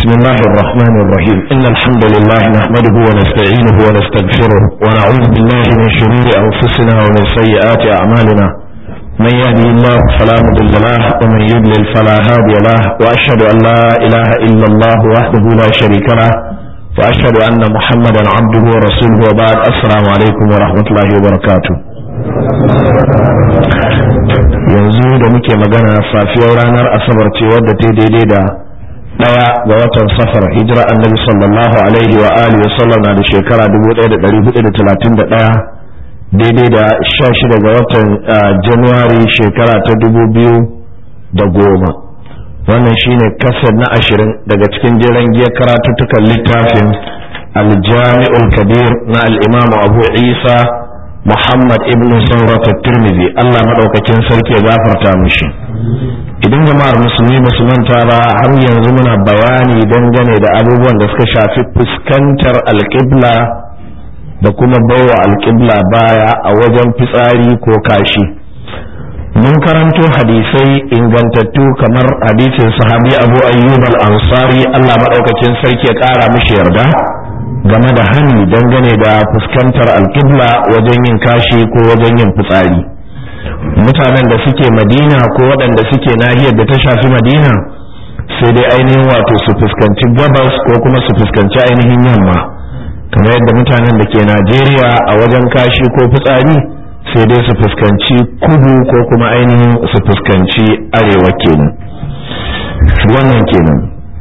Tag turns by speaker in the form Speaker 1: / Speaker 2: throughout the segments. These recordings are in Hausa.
Speaker 1: بسم الله الرحمن الرحيم إن الحمد لله نحمده ونستعينه ونستغفره ونعوذ بالله من شرور أنفسنا ومن سيئات أعمالنا من يهدي الله فلا مضل له ومن يضلل فلا هادي له وأشهد أن لا إله إلا الله وحده لا شريك له وأشهد أن محمدا عبده ورسوله وبعد السلام عليكم ورحمة الله وبركاته yanzu da muke magana safiyar ranar asabar ce wadda ta daidai da daya ga watan safar hijira annabi sallallahu alaihi wa alihi wasallam na da shekara 1431 daidai da 16 ga watan januwari shekara ta 2010 wannan shine kasar na ashirin daga cikin jiran giya karatuttukan littafin aljami'ul kabir na al'imamu abu isa muhammad ibn saurat tirmidhi allah maɗaukakin sarki ya gafarta mushi idan jama'ar musulmi basu manta ba har yanzu muna bayani dangane da abubuwan da suka shafi fuskantar alƙibla da kuma baiwa alƙibla baya a wajen fitsari ko kashi mun karanto hadisai ingantattu kamar hadisin sahabi abu ayyub al-ansari allah maɗaukakin sarki ya ƙara mishi yarda game da hani dangane da fuskantar alƙibla wajen yin kashi ko wajen yin fitsari mutanen da suke madina ko waɗanda suke nahiyar da ta shafi madina sai dai ainihin wato su fuskanci gabas ko kuma su fuskanci ainihin yamma kamar yadda mutanen da ke najeriya a wajen kashi ko fitsari sai dai su fuskanci kudu ko kuma ainihin su fuskanci arewa kenan wannan kenan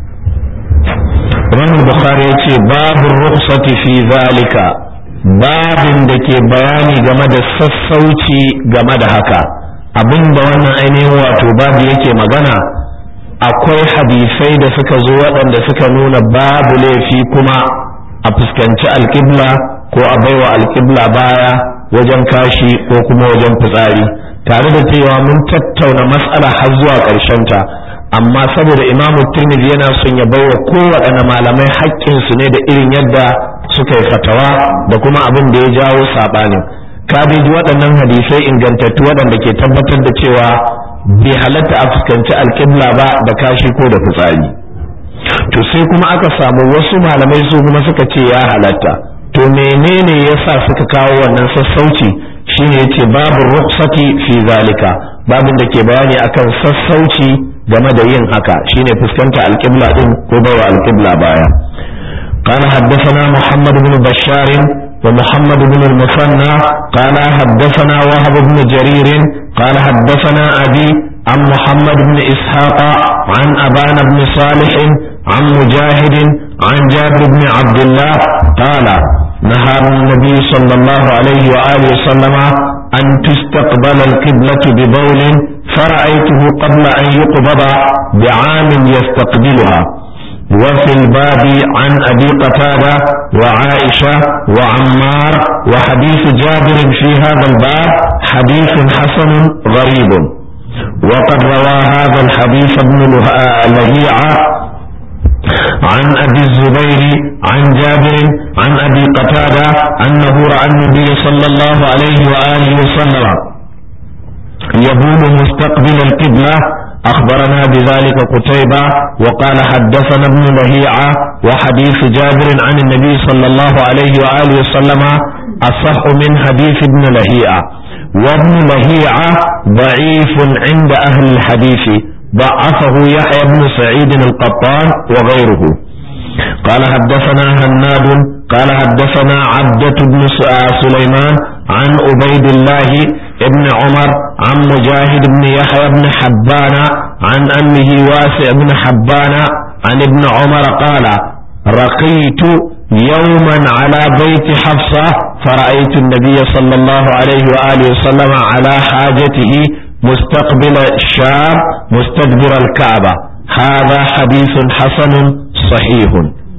Speaker 1: Imam Bukhari ya ce babu rukhsati fi zalika babin da ke bayani game da sassauci game da haka abinda wannan ainihin wato babu yake magana akwai hadisai da suka zo waɗanda suka nuna babu laifi kuma a fuskanci alƙibla ko a baiwa alƙibla baya wajen kashi ko kuma wajen fitsari tare da cewa mun tattauna matsala har zuwa ta amma saboda imamu tirmidhi yana son ya baiwa kowaɗanne malamai haƙƙinsu ne da irin yadda suka yi fatawa da kuma abin da ya jawo saɓanin kabeji waɗannan hadisai ingantattu waɗanda ke tabbatar da cewa bai halatta a fuskanci alƙibla ba da kashi ko da fitsari to sai kuma aka samu wasu malamai su kuma suka ce ya halatta to menene yasa suka kawo wannan sassauci shine yace babu rukhsati fi zalika babin da ke bayani akan sassauci game da yin haka shine fuskanta alƙibla din ko bawa alƙibla baya قال حدثنا محمد بن بشار ومحمد بن المثنى قال حدثنا وهب بن جرير قال حدثنا أبي عن محمد بن إسحاق عن أبان بن صالح عن مجاهد عن جابر بن عبد الله قال نهى النبي صلى الله عليه وآله وسلم أن تستقبل القبلة ببول فرأيته قبل أن يقبض بعام يستقبلها وفي الباب عن أبي قتادة وعائشة وعمار وحديث جابر في هذا الباب حديث حسن غريب وقد روى هذا الحديث ابن لهيعة عن أبي الزبير عن جابر عن أبي قتادة أنه رأى النبي صلى الله عليه وآله وسلم يبول مستقبل القبلة أخبرنا بذلك قتيبة وقال حدثنا ابن لهيعة وحديث جابر عن النبي صلى الله عليه وآله وسلم أصح من حديث ابن لهيعة وابن لهيعة ضعيف عند أهل الحديث ضعفه يحيى بن سعيد القطان وغيره قال حدثنا هناد قال حدثنا عبدة بن سليمان عن عبيد الله ابن عمر عن مجاهد بن يحيى بن حبان عن أمه واسع بن حبان عن ابن عمر قال رقيت يوما على بيت حفصة فرأيت النبي صلى الله عليه وآله وسلم على حاجته مستقبل الشام مستدبر الكعبة هذا حديث حسن صحيح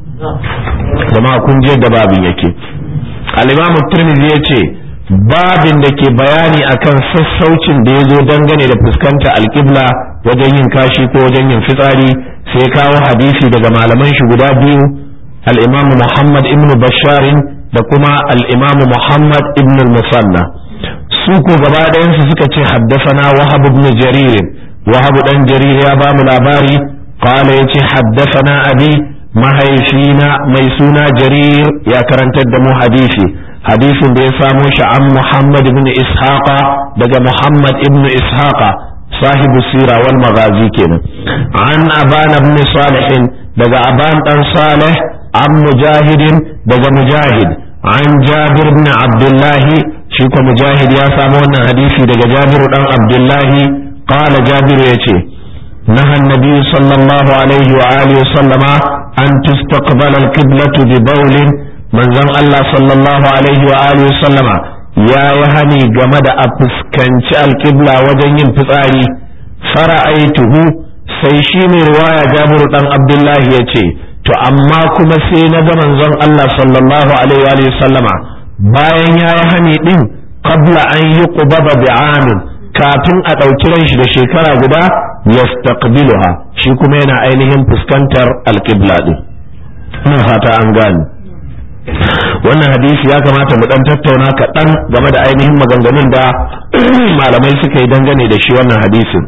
Speaker 1: جماعة كن جد بابي يكي الإمام الترمذي يكي babin da ke bayani akan sassaucin da ya zo dangane da fuskanta alƙibla wajen yin kashi ko wajen yin fitsari sai kawo hadisi daga malaman shi guda biyu al-imam Muhammad ibn Basharin da kuma al-imam Muhammad ibn al-Musanna su ko gaba ɗayansu suka ce haddasana Wahab ibn Jarir Wahab dan Jarir ya ba mu labari qala yace haddasana abi mahaifina mai suna jarir ya karantar da mu hadisi hadisin da ya samo shi an muhammad ibn ishaqa daga muhammad ibn ishaqa sahibu sira wal maghazi kenan an abana ibn salih daga aban dan salih an mujahidin daga mujahid an jabir ibn abdullahi shi ko mujahid ya samu wannan hadisi daga jabiru dan abdullahi qala jabiru yace نهى النبي صلى الله عليه وآله وسلم أن تستقبل القبلة ببول من زم الله صلى الله عليه وآله وسلم يا يهني جمد أفسكنش القبلة وجن فطاري فرأيته سيشيني رواية جابر بن عبد الله يتي to amma kuma sai na ga manzon Allah sallallahu alaihi wa sallama bayan ya yi hani din qabla an yi qubaba bi'amin kafin a ɗauki ran shi da shekara guda yastaqbiluha shi kuma yana ainihin fuskantar alqibla din ina fata an gane wannan hadisi ya kamata mu dan tattauna kaɗan game da ainihin maganganun da malamai suka yi dangane da shi wannan hadisin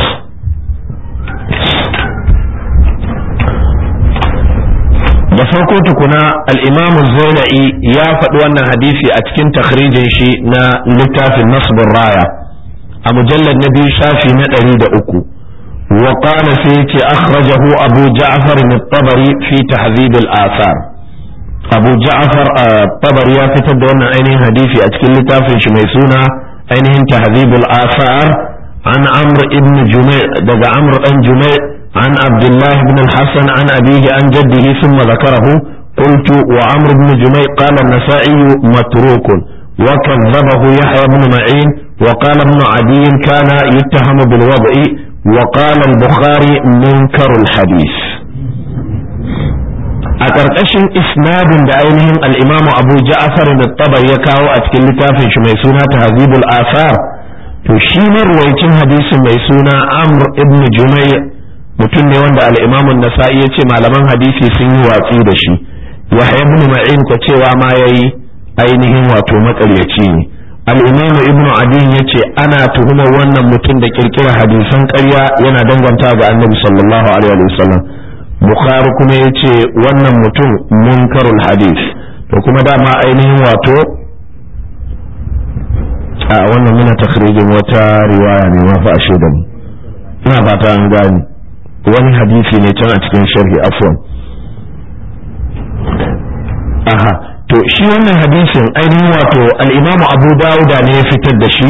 Speaker 1: da farko tukuna al'imamu zaina'i ya faɗi wannan hadisi a cikin takhrijin shi na littafin nasbin raya a mujallar na biyu shafi na ɗari da uku wa qala sai yace akhrajahu abu ja'far at-tabari fi tahzib al-athar abu ja'far at-tabari ya fitar da wannan ainihin hadisi a cikin littafin shi mai suna ainihin tahzib al-athar an amr ibn jumay daga amr dan jumay عن عبد الله بن الحسن عن أبيه عن جده ثم ذكره قلت وعمر بن جميع قال النسائي متروك وكذبه يحيى بن معين وقال ابن عدي كان يتهم بالوضع وقال البخاري منكر الحديث a ƙarƙashin isnadin da ainihin al'imamu abu ja'afar da tabar ya kawo a cikin littafin shi mai suna tahzibul asar to shi marwaicin hadisin mai suna amr ibn jumai mutum ne wanda al'imamun nasa'i ya ce malaman hadisi sun yi watsi da shi yahya ibn ma'in ko cewa ma yayi ainihin wato makaryaci ne al'imamu ibnu adin ya ce ana tuhumar wannan mutum da kirkira hadisan ƙarya yana danganta ga annabi sallallahu alaihi wasallam bukhari kuma ya ce wannan mutum munkarul hadis to kuma dama ainihin wato a wannan muna takhrijin wata riwaya ne ma fa a shaidan ina fata an gani wani hadisi ne can a cikin sharhi afwan aha to shi wannan hadisin ainihin wato al'imamu abu dawuda ne ya fitar da shi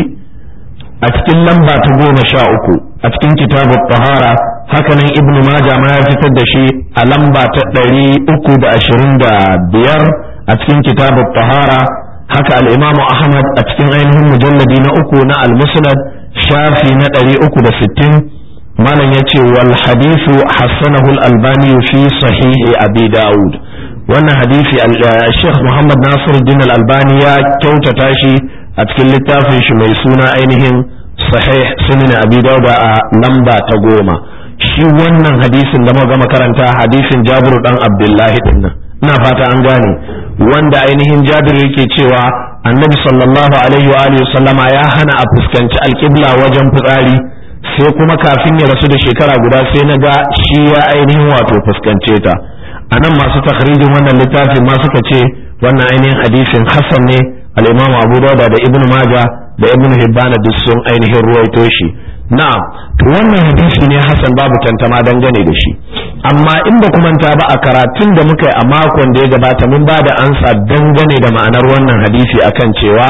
Speaker 1: a cikin lamba ta goma sha uku a cikin kitabun tahara hakanan ibnu maja ma ya fitar da shi a lamba ta ɗari uku da ashirin da biyar a cikin kitabun tahara haka al'imamu ahmad a cikin ainihin mujalladi na uku na al-musnad shafi na ɗari uku da sittin malam ya ce wal hadisu hassanahu al-albani fi sahihi abi dawud wannan hadisi Sheikh Muhammad Nasiruddin Al-Albani ya kyautata shi a cikin littafin shi mai suna ainihin Sahih Sunan Abi Dawud a lamba ta goma shi wannan hadisin da muka makaranta hadisin Jabir dan Abdullahi din nan ina fata an gane wanda ainihin Jabir yake cewa Annabi sallallahu alaihi wa alihi sallama ya hana a fuskanci alƙibla wajen fitsari sai kuma kafin ya rasu da shekara guda sai na ga shi ya ainihin wato fuskance ta a nan masu takhrijin wannan littafin ma suka ce wannan ainihin hadisin hasan ne al-imam abu dauda da ibn maja da ibn hibban duk sun ainihin ruwaito shi na'am to wannan hadisi ne hasan babu tantama dangane da shi amma in ba manta ba a karatun da muka yi a makon da ya gabata mun ba da ansa dangane da ma'anar wannan hadisi akan cewa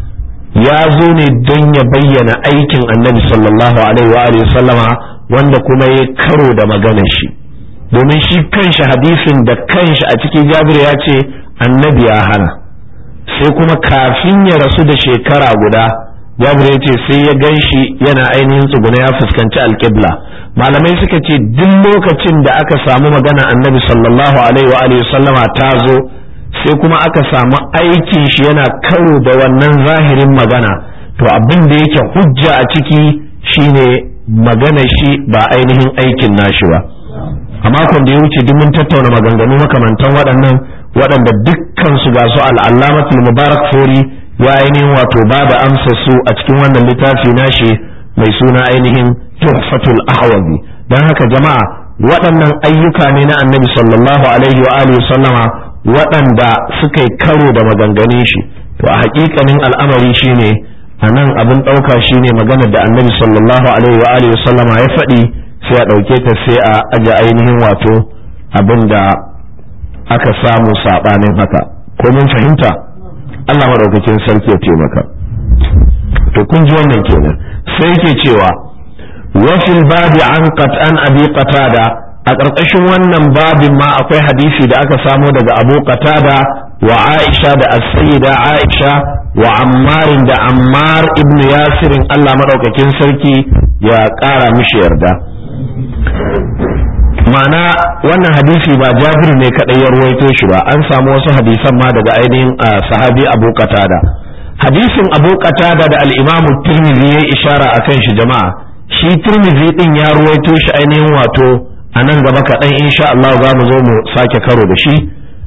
Speaker 1: ya zo ne don ya bayyana aikin annabi sallallahu alaihi wa sallama wanda kuma ya karo da maganar shi domin shi kanshi hadisin da kanshi a cikin jabir ya ce annabi ya hana sai kuma kafin ya rasu da shekara guda jabir ya ce sai ya gan shi yana ainihin tsuguna ya fuskanci alƙibla malamai suka ce duk lokacin da aka samu magana annabi sallallahu alaihi wa alihi sallama ta zo sai kuma aka samu aikin shi yana karo da wannan zahirin magana to abin da yake hujja a ciki shine magana shi ba ainihin aikin nashi ba a makon da ya wuce duk mun tattauna maganganu makamantan waɗannan waɗanda dukkan su ga su al'allamatul mubarak fori ya ainihin wato ba da amsa su a cikin wannan littafi nashi mai suna ainihin tuhfatul ahwazi don haka jama'a waɗannan ayyuka ne na annabi sallallahu alaihi wa alihi sallama waɗanda suka yi karo da maganganun shi to a haƙiƙanin al'amari shine a nan abin ɗauka shine maganar da annabi sallallahu alaihi wa alihi sallama ya faɗi sai a ɗauke ta sai a aje ainihin wato abin da aka samu saɓanin haka ko mun fahimta Allah maɗaukakin sarki ya taimaka to kun ji wannan kenan sai yake cewa wafil babi an an abi qatada a ƙarƙashin wannan babin ma akwai hadisi da aka samo daga abu qatada wa aisha da as-sayyida aisha wa ammarin da ammar ibn yasirin Allah maɗaukakin sarki ya ƙara mishi yarda ma'ana wannan hadisi ba jabir ne kaɗai ya ruwaito shi ba an samu wasu hadisan ma daga ainihin sahabi abu qatada hadisin abu qatada da al-imamu tirmidhi ya ishara akan shi jama'a shi tirmidhi din ya ruwaito shi ainihin wato a nan gaba kaɗan insha Allah za mu zo mu sake karo da shi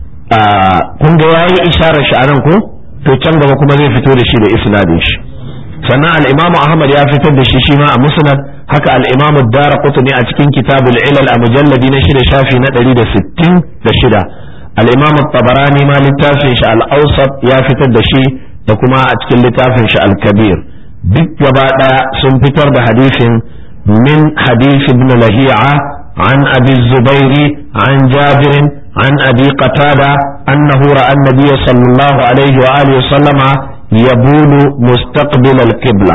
Speaker 1: kun ga yayi isharar shi a nan ko to can gaba kuma zai fito da shi da isnadin shi sannan al-imam Ahmad ya fitar da shi shi ma a musnad haka al-imam ad-Darqutni a cikin kitabul ilal a mujalladi na shida shafi na 166 al-imam at-Tabarani ma littafin shi al-Awsat ya fitar da shi da kuma a cikin littafin shi al-Kabir duk gaba daya sun fitar da hadisin min hadith ibn Lahi'a عن أبي الزبير عن جابر عن أبي قتادة أنه رأى النبي صلى الله عليه وآله وسلم يبول مستقبل القبلة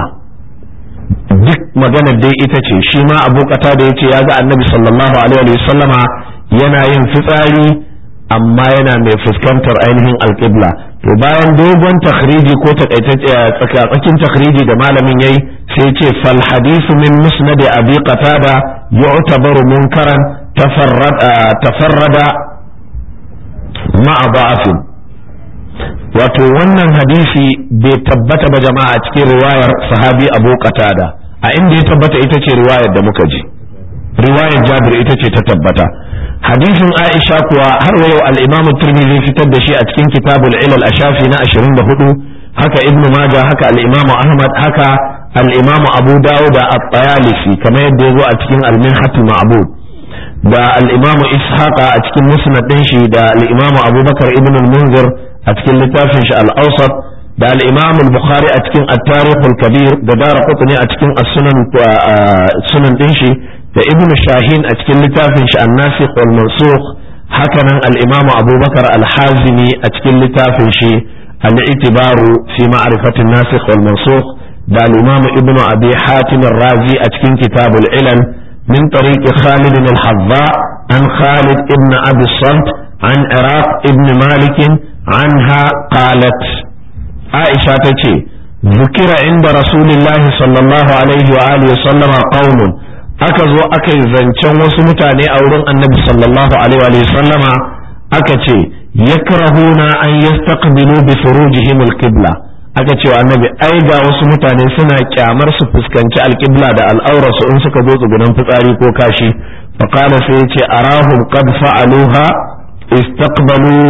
Speaker 1: duk maganar dai ita ce shi ma abu kata da ya ce ya ga annabi sallallahu alaihi wa sallama yana yin fitsari amma yana mai fuskantar ainihin alƙibla to bayan dogon takhriji ko tsakanin takhriji da malamin yayi sai ce fal hadithu min musnad abi qatada yu'tabaru munkaran tafarrada ma'a da'afin wato wannan hadisi bai tabbata ba jama'a cikin riwayar sahabi abu qatada a inda ya tabbata ita ce riwayar da muka ji riwayar jabir ita ce ta tabbata hadisin aisha kuwa har wa yau al-imam tirmidhi fitar da shi a cikin kitabul ilal a shafi na 24 haka ibnu maja haka al-imam ahmad haka al-imam abu dawud at-tayalisi kamar yadda yazo a cikin al-minhat ma'bud da al-imam ishaqa a cikin musnad din shi da al-imam abubakar ibn al-munzir a cikin littafin shi al-awsat da al-imam al-bukhari a cikin at-tarikh al-kabir da daraqutni a cikin as-sunan sunan din shi da ibn shahin a cikin littafin shi an-nasikh wal mansukh hakanan al-imam abubakar al-hazimi a cikin littafin shi al-i'tibaru fi ma'rifati an-nasikh wal mansukh da al-imam ibn abi hatim ar-razi a cikin kitabul ilal min tariq khalid al-hazza an khalid ibn abi salt an iraq ibn malik anha qalat aisha tace ذكر عند رسول الله صلى الله عليه وآله وسلم قوم aka zo aka yi zancen wasu mutane a wurin annabi sallallahu alaihi wa sallama aka ce yakrahuna an yastaqbilu bi furujihim alqibla aka ce wa annabi ai ga wasu mutane suna kyamar su fuskanci alqibla da al'aurarsu in suka zo tsugunan fitsari ko kashi fa qala sai yace arahum qad fa'aluha istaqbalu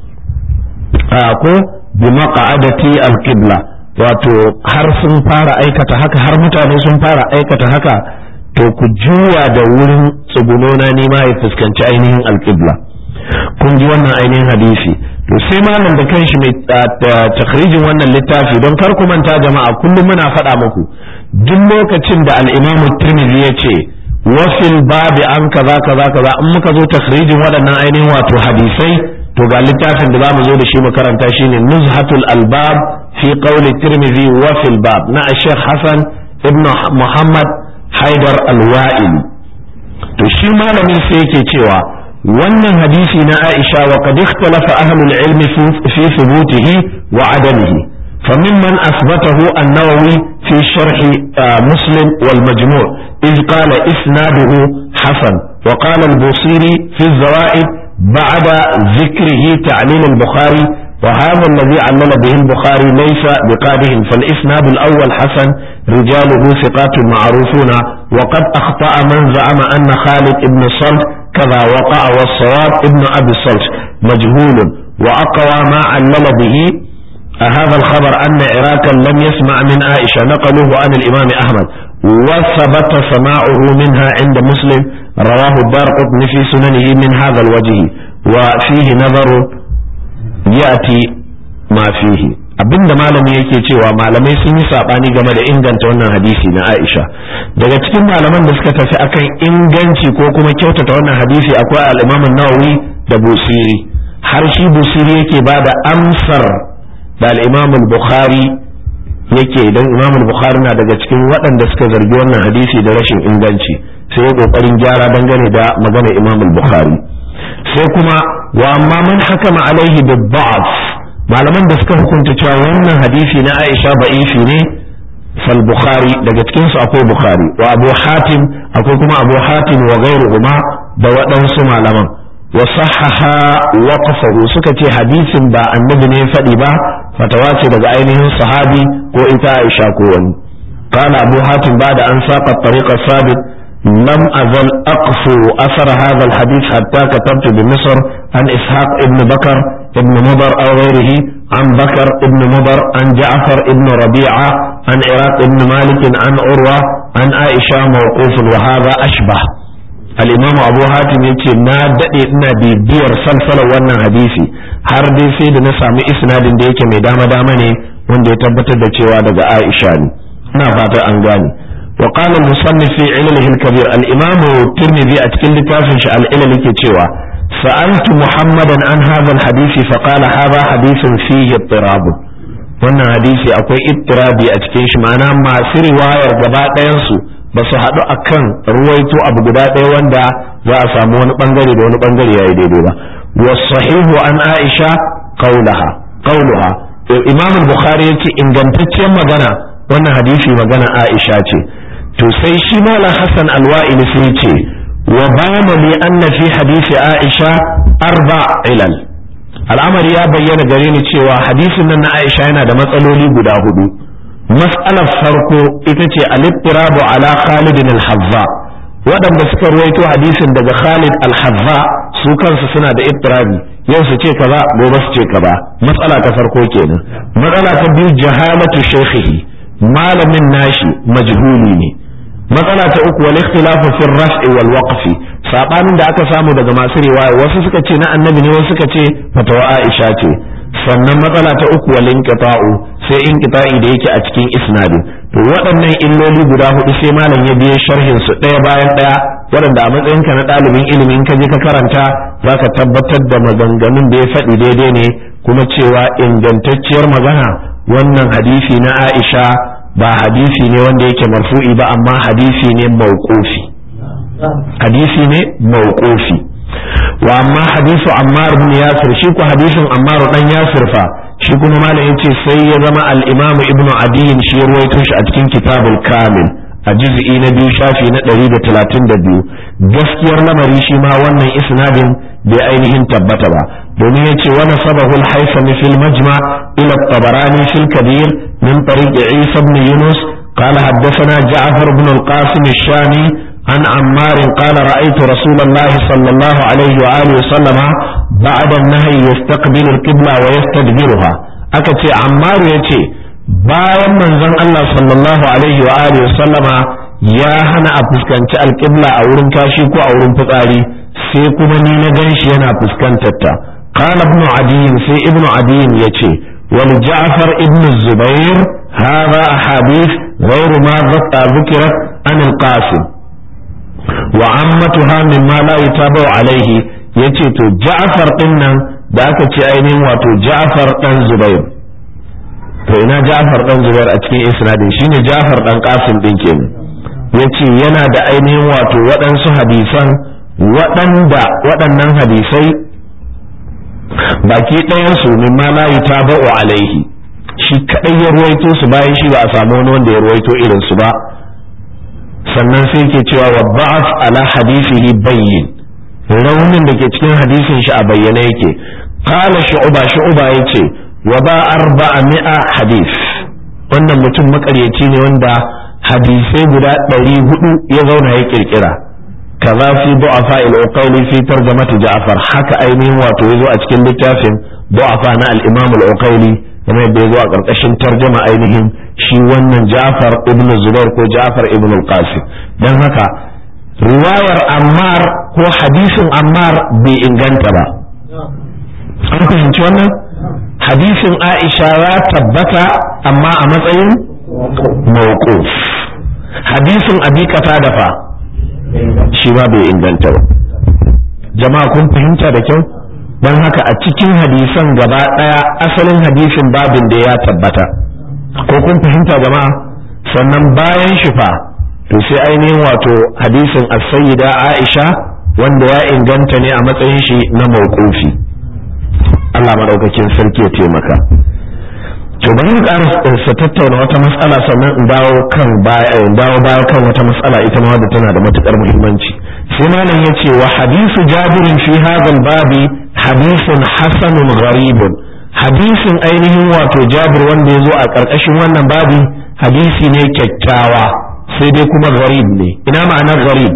Speaker 1: ko bi maq'adati alqibla wato har sun fara aikata haka har mutane sun fara aikata haka to ku juwa da wurin tsugunona ne ma ya fuskanci ainihin alƙibla kun ji wannan ainihin hadisi to sai malam da kanshi mai takhrijin wannan littafi don kar ku manta jama'a kullum muna faɗa muku duk lokacin da al-imamu tirmidhi ya ce wafil babi an kaza kaza kaza in muka zo takhrijin waɗannan ainihin wato hadisai to ga littafin da zamu zo da shi mu karanta shine nuzhatul albab fi qawli tirmidhi wafil bab na Sheikh Hassan ibn Muhammad haidar alwa'il to shi malamin sai yake cewa wannan hadisi na Aisha wa qad ikhtalafa ahlul ilmi fi thubutihi wa adamihi فممن أثبته النووي في شرح مسلم والمجموع إذ قال إسناده حسن وقال البوصيري في الزوائد بعد ذكره تعليل البخاري وهذا الذي علل به البخاري ليس بقادهم فالإسناد الأول حسن رجاله ثقات معروفون وقد أخطأ من زعم أن خالد بن صلت كذا وقع والصواب ابن أبي الصلت مجهول وأقوى ما علل به هذا الخبر أن عراكا لم يسمع من عائشة نقلوه عن الإمام أحمد وثبت سماعه منها عند مسلم رواه الدار قطن في سننه من هذا الوجه وفيه نظر يأتي ما فيه abinda malami yake cewa malamai sun yi sabani game da inganta wannan hadisi na Aisha daga cikin malaman da suka tafi akan inganci ko kuma kyautata wannan hadisi akwai al-Imam an-Nawawi da Busiri har shi Busiri yake bada amsar da al-Imam al-Bukhari yake idan Imam al-Bukhari na daga cikin waɗanda suka zargi wannan hadisi da rashin inganci sai ya kokarin gyara dangane da magana Imam al-Bukhari sai kuma wa amma man hakama alaihi bid-da'f malaman da suka hukunta cewa wannan hadisi na Aisha ba'ifi ne fal Bukhari daga cikin su akwai Bukhari wa Abu Hatim akwai kuma Abu Hatim wa ghairuhuma da waɗansu malaman wa sahaha waqfahu suka ce hadisin ba annabi ne faɗi ba fatawa ce daga ainihin sahabi ko ita Aisha ko wani قال أبو حاتم بعد أن ساق الطريق الثابت لم أزل أقفو أثر هذا الحديث حتى كتبت بمصر عن إسحاق ابن بكر ابن مضر أو غيره عن بكر ابن مضر عن جعفر ابن ربيعة عن عراق ابن مالك عن عروة عن عائشة موقوف وهذا أشبه الإمام أبو حاتم يقول na daɗe ina bibiyar salsalar wannan hadisi har dai sai da na sami isnadin da yake mai dama dama ne wanda ya tabbatar da cewa daga Aisha ne ina fata an gane وقال المصنف في علله الكبير الإمام الترمذي أتكلم تافنش العلل كتوى سألت محمدا عن هذا الحديث فقال هذا حديث فيه اضطراب wannan hadisi akwai ittirabi a cikin shi ma'ana masu riwayar gaba ɗayansu ba su haɗu a kan ruwaito abu guda ɗaya wanda za a samu wani ɓangare da wani ɓangare ya yi daidai ba wasahihu an aisha qaulaha qauluha imam al-bukhari yace ingantacciyar magana wannan hadisi magana aisha ce to sai shi malam hassan alwa'ili sai ce wa bana li anna fi hadisi aisha arba ilal al'amari ya bayyana gare ni cewa hadisin nan na aisha yana da matsaloli guda hudu mas'alar farko ita ce al-ittirabu ala khalid al-hazza waɗanda suka ruwaito hadisin daga khalid al-hazza su kansu suna da ittirabi yau su ce kaza gobe su ce kaza matsala ta farko kenan matsala ta biyu jahalatu shaykhihi malamin nashi majhuli ne matsala ta uku wal ikhtilafu fi raf'i wal waqfi sabanin da aka samu daga masu riwaya wasu suka ce na annabi ne wasu suka ce fatawa Aisha ce sannan matsala ta uku wal inqita'u sai inqita'i da yake a cikin isnadi to waɗannan illoli guda hudu sai malam ya biye sharhin su ɗaya bayan ɗaya waɗanda a matsayin ka na ɗalibin ilimi in ka je ka karanta zaka tabbatar da maganganun da ya faɗi daidai ne kuma cewa ingantacciyar magana wannan hadisi na Aisha ba hadisi ne wanda yake marfu'i ba amma hadisi ne mauqufi hadisi ne mauqufi wa amma hadisu Ammar ibn Yasir shi ko hadisin Ammar dan Yasir fa shi kuma malam yace sai ya zama al-Imam Ibn Adi shi ya ruwaito shi a cikin Kitabul Kamil a juz'i na biyu shafi na 132 gaskiyar lamari shi ma wannan isnadin bai ainihin tabbata ba domin yace wa nasabahu al-haythami fil majma ila at-tabarani fil kabir min tariq Isa ibn Yunus قال حدثنا جعفر بن القاسم الشامي عن عمار قال رأيت رسول الله صلى الله عليه وآله وسلم بعد النهي يستقبل القبلة ويستدبرها أكتي عمار يتي bayan manzon Allah sallallahu alaihi wa alihi sallama ya hana a fuskanci alƙibla a wurin kashi ko a wurin fitsari sai kuma ni na ganshi yana fuskantar ta qala ibnu adiyin sai ibnu adiyin yace wal ja'far ibnu zubair hadha ahadith ghayru ma ذكرت عن القاسم wa ammatuha mimma la yutabu alaihi yace to Ja'far din nan da aka ce ainihin wato Ja'far dan Zubair to ina Ja'far dan Zubair a cikin isnadin shine Ja'far dan Qasim din kenan yace yana da ainihin wato waɗansu hadisan waɗanda waɗannan hadisai baki ɗayan su mimma la yutabu alaihi shi kadai ya ruwaito su bayan shi ba a samu wani wanda ya ruwaito irin su ba sannan sai ke cewa wa ba'af ala hadisihi bayyin raunin da ke cikin hadisin shi a bayyane yake qala shu'ba shu'ba yace wa ba arba'a mi'a hadis wannan mutum makaryaci ne wanda hadisai guda ɗari hudu ya zauna ya kirkira kaza fi du'afa al-uqayli fi tarjamati ja'far haka ainihin wato yazo a cikin littafin du'afa na al-imam al-uqayli kamar yadda ya zo a ƙarƙashin tarjama ainihin shi wannan Ja'far ibn Zubair ko Ja'far ibn al-Qasim dan haka riwayar Ammar ko hadisin Ammar bai inganta ba an fahimci wannan hadisin Aisha ya tabbata amma a matsayin mawquf hadisin Abi Qatada fa shi ma bai inganta ba jama'a kun fahimta da kyau don haka a cikin hadisan gaba ɗaya asalin hadisin babin da ya tabbata ko kun fahimta jama'a sannan bayan shi fa to sai ainihin wato hadisin as-sayyida Aisha wanda ya inganta ne a matsayin shi na mawqufi Allah madaukakin sarki ya taimaka to bari mu ƙara tattauna wata matsala sannan in dawo kan baya in dawo baya kan wata matsala ita ma wadda tana da matukar muhimmanci sai malam yace wa hadisu jabirin fi hadha babi hadisun hasanun gharibun hadisin ainihin wato jabir wanda ya zo a ƙarƙashin wannan babi hadisi ne kyakkyawa sai dai kuma gharib ne ina ma'anar gharib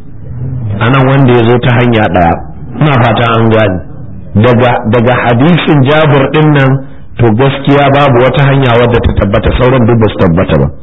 Speaker 1: anan wanda ya zo ta hanya ɗaya ina fata an gane daga daga hadisin jabir din nan to gaskiya babu wata hanya wadda ta tabbata sauran duk ba su tabbata ba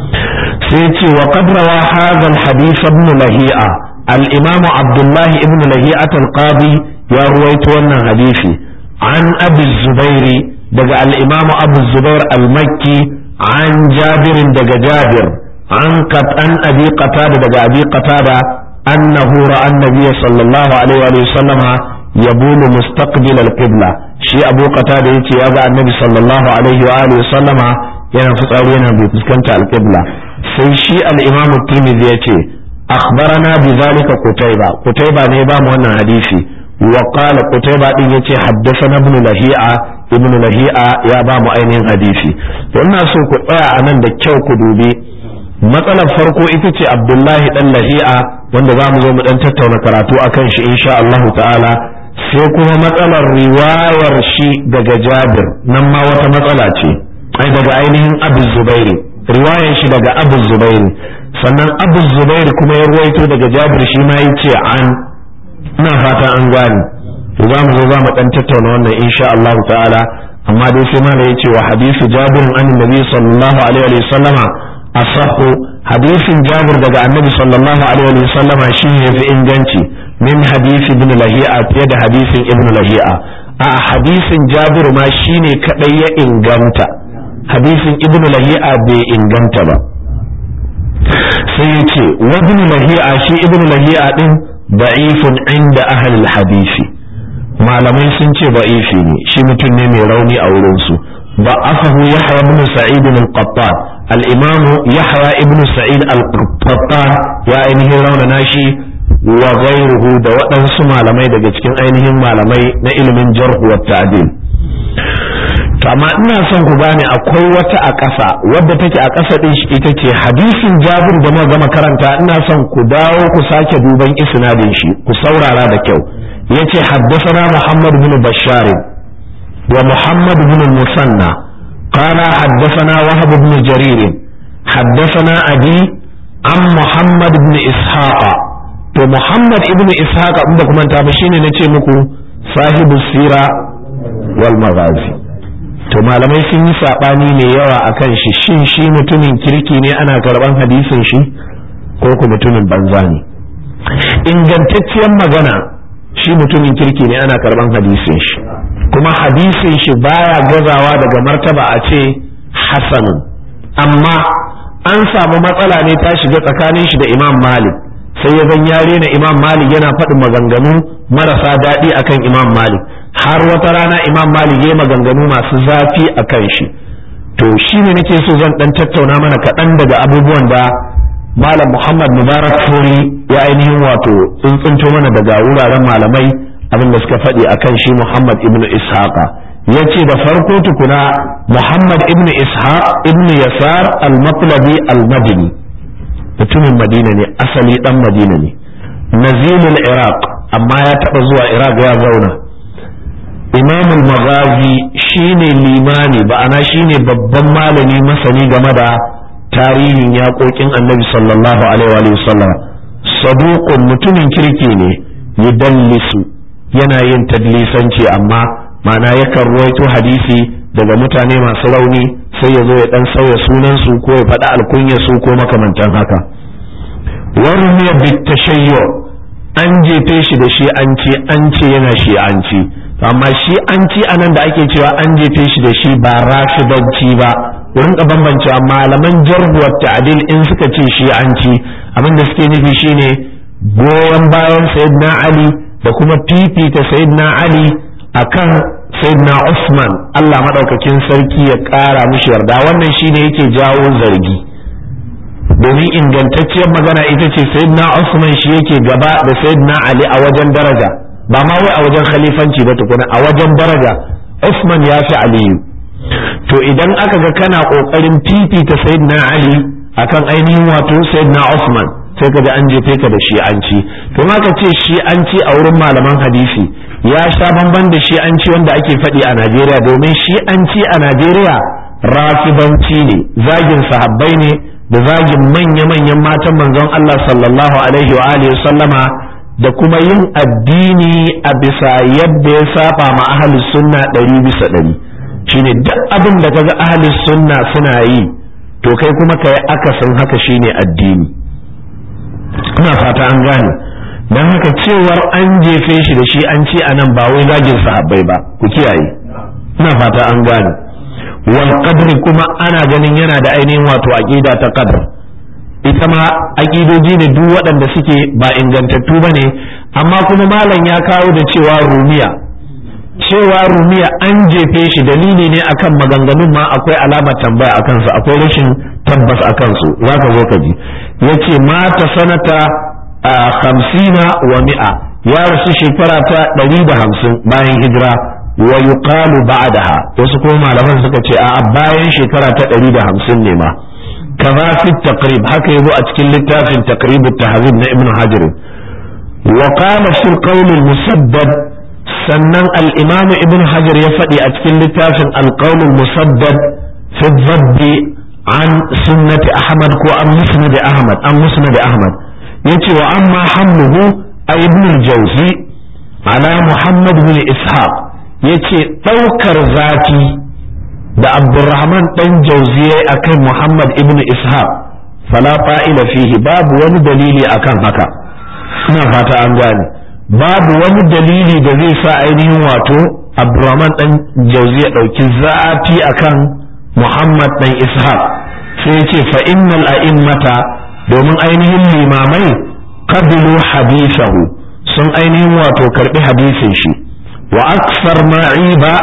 Speaker 1: sai ce wa qad rawa hadha al hadith ibn lahi'a al imam abdullah ibn lahi'at al qadi ya ruwaito wannan hadisi an abi zubairi daga al imam abu zubair al makki an jabir daga jabir an kat an abi qatada daga abi qatada annahu ra'a an-nabiy sallallahu alaihi wa sallama yabulu mustaqbil al-qibla shi abu qatada yace ya ga annabi sallallahu alaihi wa alihi sallama yana fitsari yana bai fuskanta al-qibla sai shi al-imam at-tirmidhi yace akhbarana bi zalika qutayba qutayba ne ba mu wannan hadisi wa qala qutayba din yace haddathana ibn lahi'a ibn lahi'a ya ba mu ainihin hadisi to ina so ku tsaya anan da kyau ku dubi matsalar farko ita ce abdullahi dan lahi'a wanda za mu zo mu dan tattauna karatu akan shi insha Allah ta'ala sai kuma matsalar riwayar shi daga jabir nan ma wata matsala ce ai daga ainihin abu zubairi riwayar shi daga abu zubairi sannan abu zubairi kuma ya ruwaito daga jabir shi ma yace an ina fata an gane to za mu zo za mu dan tattauna wannan insha Allah ta'ala amma dai sai ma da yace wa hadisi jabir an nabi sallallahu alaihi wa sallama asahu hadisin jabir daga annabi sallallahu alaihi wa sallama shine yafi inganci min hadisi ibn lahi'a fiye da hadisin ibn lahi'a a hadisin jabir ma shine kadai ya inganta hadisin ibn lahi'a bai inganta ba sai yace wa ibn lahi'a shi ibn lahi'a din da'ifun inda ahli hadisi malamai sun ce da'ifi ne shi mutum ne mai rauni a wurin su ضعفه يحيى بن سعيد القطان الإمام يحيى ابن سعيد القطان يا أينه رون ناشي وغيره da waɗansu malamai daga cikin ainihin malamai na ilimin jarhu wa ta'dil to amma ina son ku gane akwai wata a ƙasa wadda take a ƙasa din shi ita ce hadisin Jabir da muka gama karanta ina son ku dawo ku sake duban isnadin shi ku saurara da kyau yace haddathana Muhammad bin Bashar wa Muhammad bin Musanna qala haddathana Wahab bin Jarir haddathana Abi an Muhammad bin Ishaqa to Muhammad ibn Ishaq in ba kuma ta ba shine nace muku sahibu sira wal maghazi to malamai sun yi sabani mai yawa akan shi shin shi mutumin kirki ne ana karban hadisin shi ko ku mutumin banza ne ingantacciyar magana shi mutumin kirki ne ana karban hadisin shi kuma hadisin shi baya gazawa daga martaba a ce hasanun amma an samu matsala ne ta shiga tsakanin shi da imam malik sai ya zan yare na imam malik yana faɗin maganganu marasa daɗi akan imam malik har wata rana imam malik ya maganganu masu zafi a kan shi to shi ne nake so zan ɗan tattauna mana kaɗan daga abubuwan da malam muhammad mubarak furi ya ainihin wato tsuntsunto mana daga wuraren malamai abin da suka faɗi a kan shi muhammad ibn ishaqa ya ce da farko tukuna muhammad ibn ishaq ibn yasar al-matlabi al-madini mutumin madina ne asali dan madina ne nazilul iraq amma ya taba zuwa iraq ya zauna imamul maghazi shine limani ba'ana shine babban malami masani game da tarihin yaƙoƙin annabi sallallahu alaihi wa sallam saduqun mutumin kirki ne yudallisu yana yin tadlisanci amma ma'ana yakan ruwaito hadisi daga mutane masu rauni sai ya zo ya dan sauya sunansu ko ya faɗi alkunyarsu ko makamantan haka warmiya bitashayyo an jefe shi da shi an ce an ce yana shi an ci amma shi an ci anan da ake cewa an jefe shi da shi ba rafidanci ba wurin ka bambance malaman jarhuwar ta'dil in suka ce shi an ci abin da suke nufi shine goyon bayan sayyidina ali da kuma fifita sayyidina ali akan sayyidina usman Allah madaukakin sarki ya kara mishi yarda wannan shine yake jawo zargi domin ingantacciyar magana ita ce sayyidina usman shi yake gaba da sayyidina ali a wajen daraja ba ma wai a wajen khalifanci ba tukuna a wajen daraja usman ya fi aliyu to idan aka ga kana kokarin fifita sayyidina ali akan ainihin wato sayyidina usman sai ka ga an jefe ka da shi'anci to ma ka ce shi'anci a wurin malaman hadisi ya sha bamban da shi'anci wanda ake faɗi a Najeriya domin shi'anci a Najeriya rafibanci ne zagin sahabbai ne da zagin manya-manyan matan manzon Allah sallallahu alaihi wa alihi sallama da kuma yin addini a bisa yadda ya saba ma ahlus sunna ɗari bisa ɗari shine duk abin da kaga ahlus sunna suna yi to kai kuma kai akasin haka shine addini ina fata an gane don haka cewar an jefe shi da shi an ce anan ba wai zagin sahabbai ba ku kiyaye ina fata an gane wal qadri kuma ana ganin yana da ainihin wato aqida ta qadr ita ma aqidoji ne duk waɗanda suke ba ingantattu bane amma kuma malam ya kawo da cewa rumiya cewa rumiya an jefe shi dalili ne akan maganganun ma akwai alamar tambaya akan su akwai rashin tabbas akan su zaka zo ka ji yace mata sanata hamsina wa mi'a ya rasu shekara ta ɗari da hamsin bayan hijira wa yuqalu ba'daha wasu kuma malaman suka ce a bayan shekara ta ɗari da hamsin ne ma kaza fi taqrib haka yazo a cikin littafin taqrib at-tahzib na ibn hajar wa qala fi al-qawl al-musaddad sannan al-imam ibn hajar ya faɗi a cikin littafin al-qawl al-musaddad fi dhabb an sunnati ahmad ko an musnad ahmad an musnad ahmad yace wa amma hamluhu a ibn al-jawzi ala muhammad bin ishaq yace daukar zafi da abdurrahman dan jauzi akan muhammad ibn ishaq fala fa'ila fihi babu wani dalili akan haka ina fata an gane babu wani dalili da zai sa ainihin wato abdurrahman dan jauzi ya dauki zafi akan muhammad dan ishaq sai yace fa innal a'immata domin ainihin limamai qabilu hadithahu sun ainihin wato karbi hadisin shi wa aksar ma'iba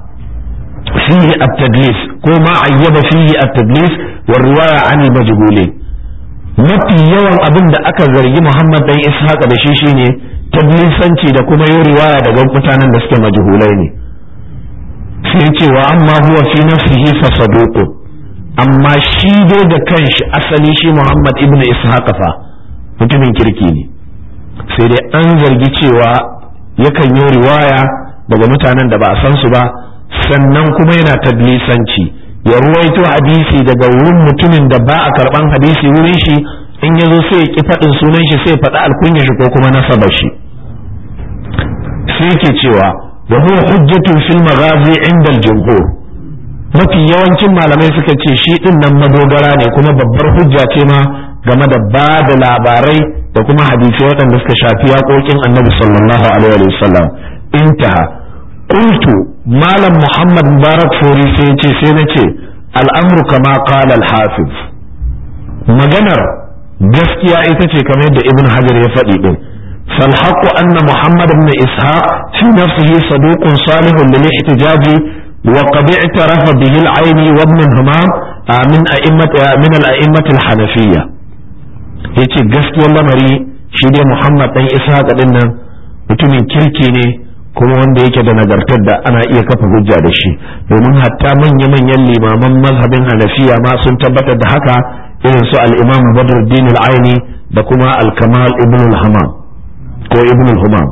Speaker 1: fihi at-tadlis ko ma ayyaba fihi at-tadlis wa riwaya an majhulin mafi yawan abin da aka zargi Muhammad dan Ishaq da shi shine tadlisanci da kuma yin riwaya daga mutanen da suke majhulai ne sai cewa amma huwa fi nafsihi fa saduqun amma shi dai da kanshi asali shi Muhammad ibn Ishaq fa mutumin kirki ne sai dai an zargi cewa yakan yi riwaya daga mutanen da ba a san su ba sannan kuma yana tadlisanci ya ruwaito hadisi daga wurin mutumin da ba a karban hadisi wurin shi in ya zo sai ya ki faɗin sunan shi sai ya faɗi alkunya shi ko kuma nasabar shi sai yake cewa wa huwa hujjatun fil maghazi inda al-jumhur mafi yawancin malamai suka ce shi din nan madogara ne kuma babbar hujja ce ma game da ba da labarai da kuma hadisai waɗanda suka shafi yaƙoƙin annabi sallallahu alaihi wasallam intaha qultu malam muhammad mubarak fori sai ce sai na ce al'amru kama qala al-hafiz maganar gaskiya ita ce kamar yadda ibn hajar ya faɗi din فالحق أن محمد بن إسحاق في نفسه صدوق صالح للاحتجاج وقد اعترف به العيني وابن همام من أئمة من الأئمة الحنفية yace gaskiyar lamari shi dai Muhammad dan Ishaq din nan mutumin kirki ne kuma wanda yake da nagartar da ana iya kafa hujja da shi domin hatta manya-manyan limaman mazhabin Hanafiya ma sun tabbatar da haka irin su al-Imam Badruddin al-Aini da kuma al-Kamal ibn al-Hamam ko ibn al-Humam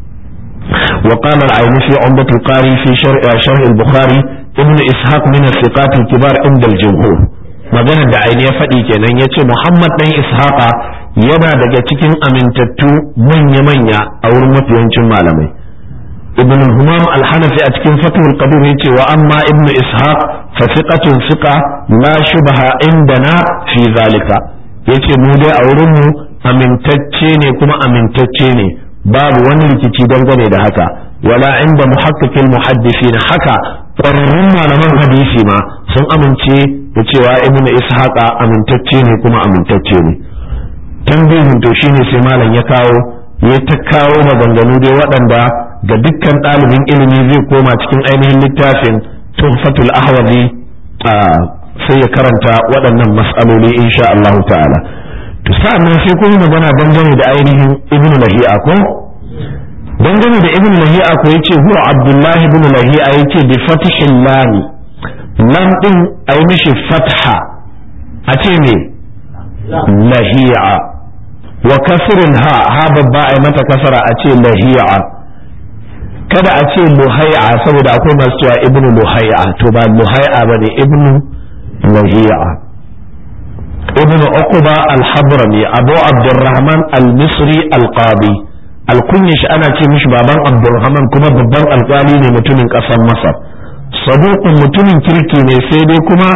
Speaker 1: وقال العيني في عمدة القاري في شرح, شرح البخاري ابن إسحاق من الثقات الكبار عند الجمهور maganar da aini ya faɗi kenan ya ce Muhammad ɗan Ishaqa yana daga cikin amintattu manya-manya a wurin mafiyancin malamai ibn humam al-hanafi a cikin fatul qadir yace wa amma ibn ishaq fa thiqatun thiqa la shubha indana fi zalika yace mu dai a wurin mu amintacce ne kuma amintacce ne babu wani rikici dangane da haka wala inda muhaqqiqil muhaddisin haka ƙwararrun malaman hadisi ma sun amince da cewa ibn ishaqa amintacce ne kuma amintacce ne tambayin to shine sai malam ya kawo ya ta kawo maganganu dai waɗanda ga dukkan ɗalibin ilimi zai koma cikin ainihin littafin tuhfatul ahwazi sai ya karanta waɗannan mas'aloli insha Allah ta'ala to sa'annan sai kuma magana dangane da ainihin ibn lahi'a ko dangane da ibn lahi'a ko yace huwa abdullah ibn lahi'a yace bi fathil lam lam din ai mishi fatha a ce me lahi'a wa kasrin ha ha babba ai mata kasara a ce lahi'a kada a ce luhai'a saboda akwai masu cewa ibnu luhai'a to ba luhai'a bane ibnu lahi'a ibnu uqba al-hadrami abu abdurrahman al-misri al-qadi alkunya shi ana ce mishi baban abdulrahman kuma babban alkali ne mutumin ƙasar masar saduqun mutumin kirki ne sai dai kuma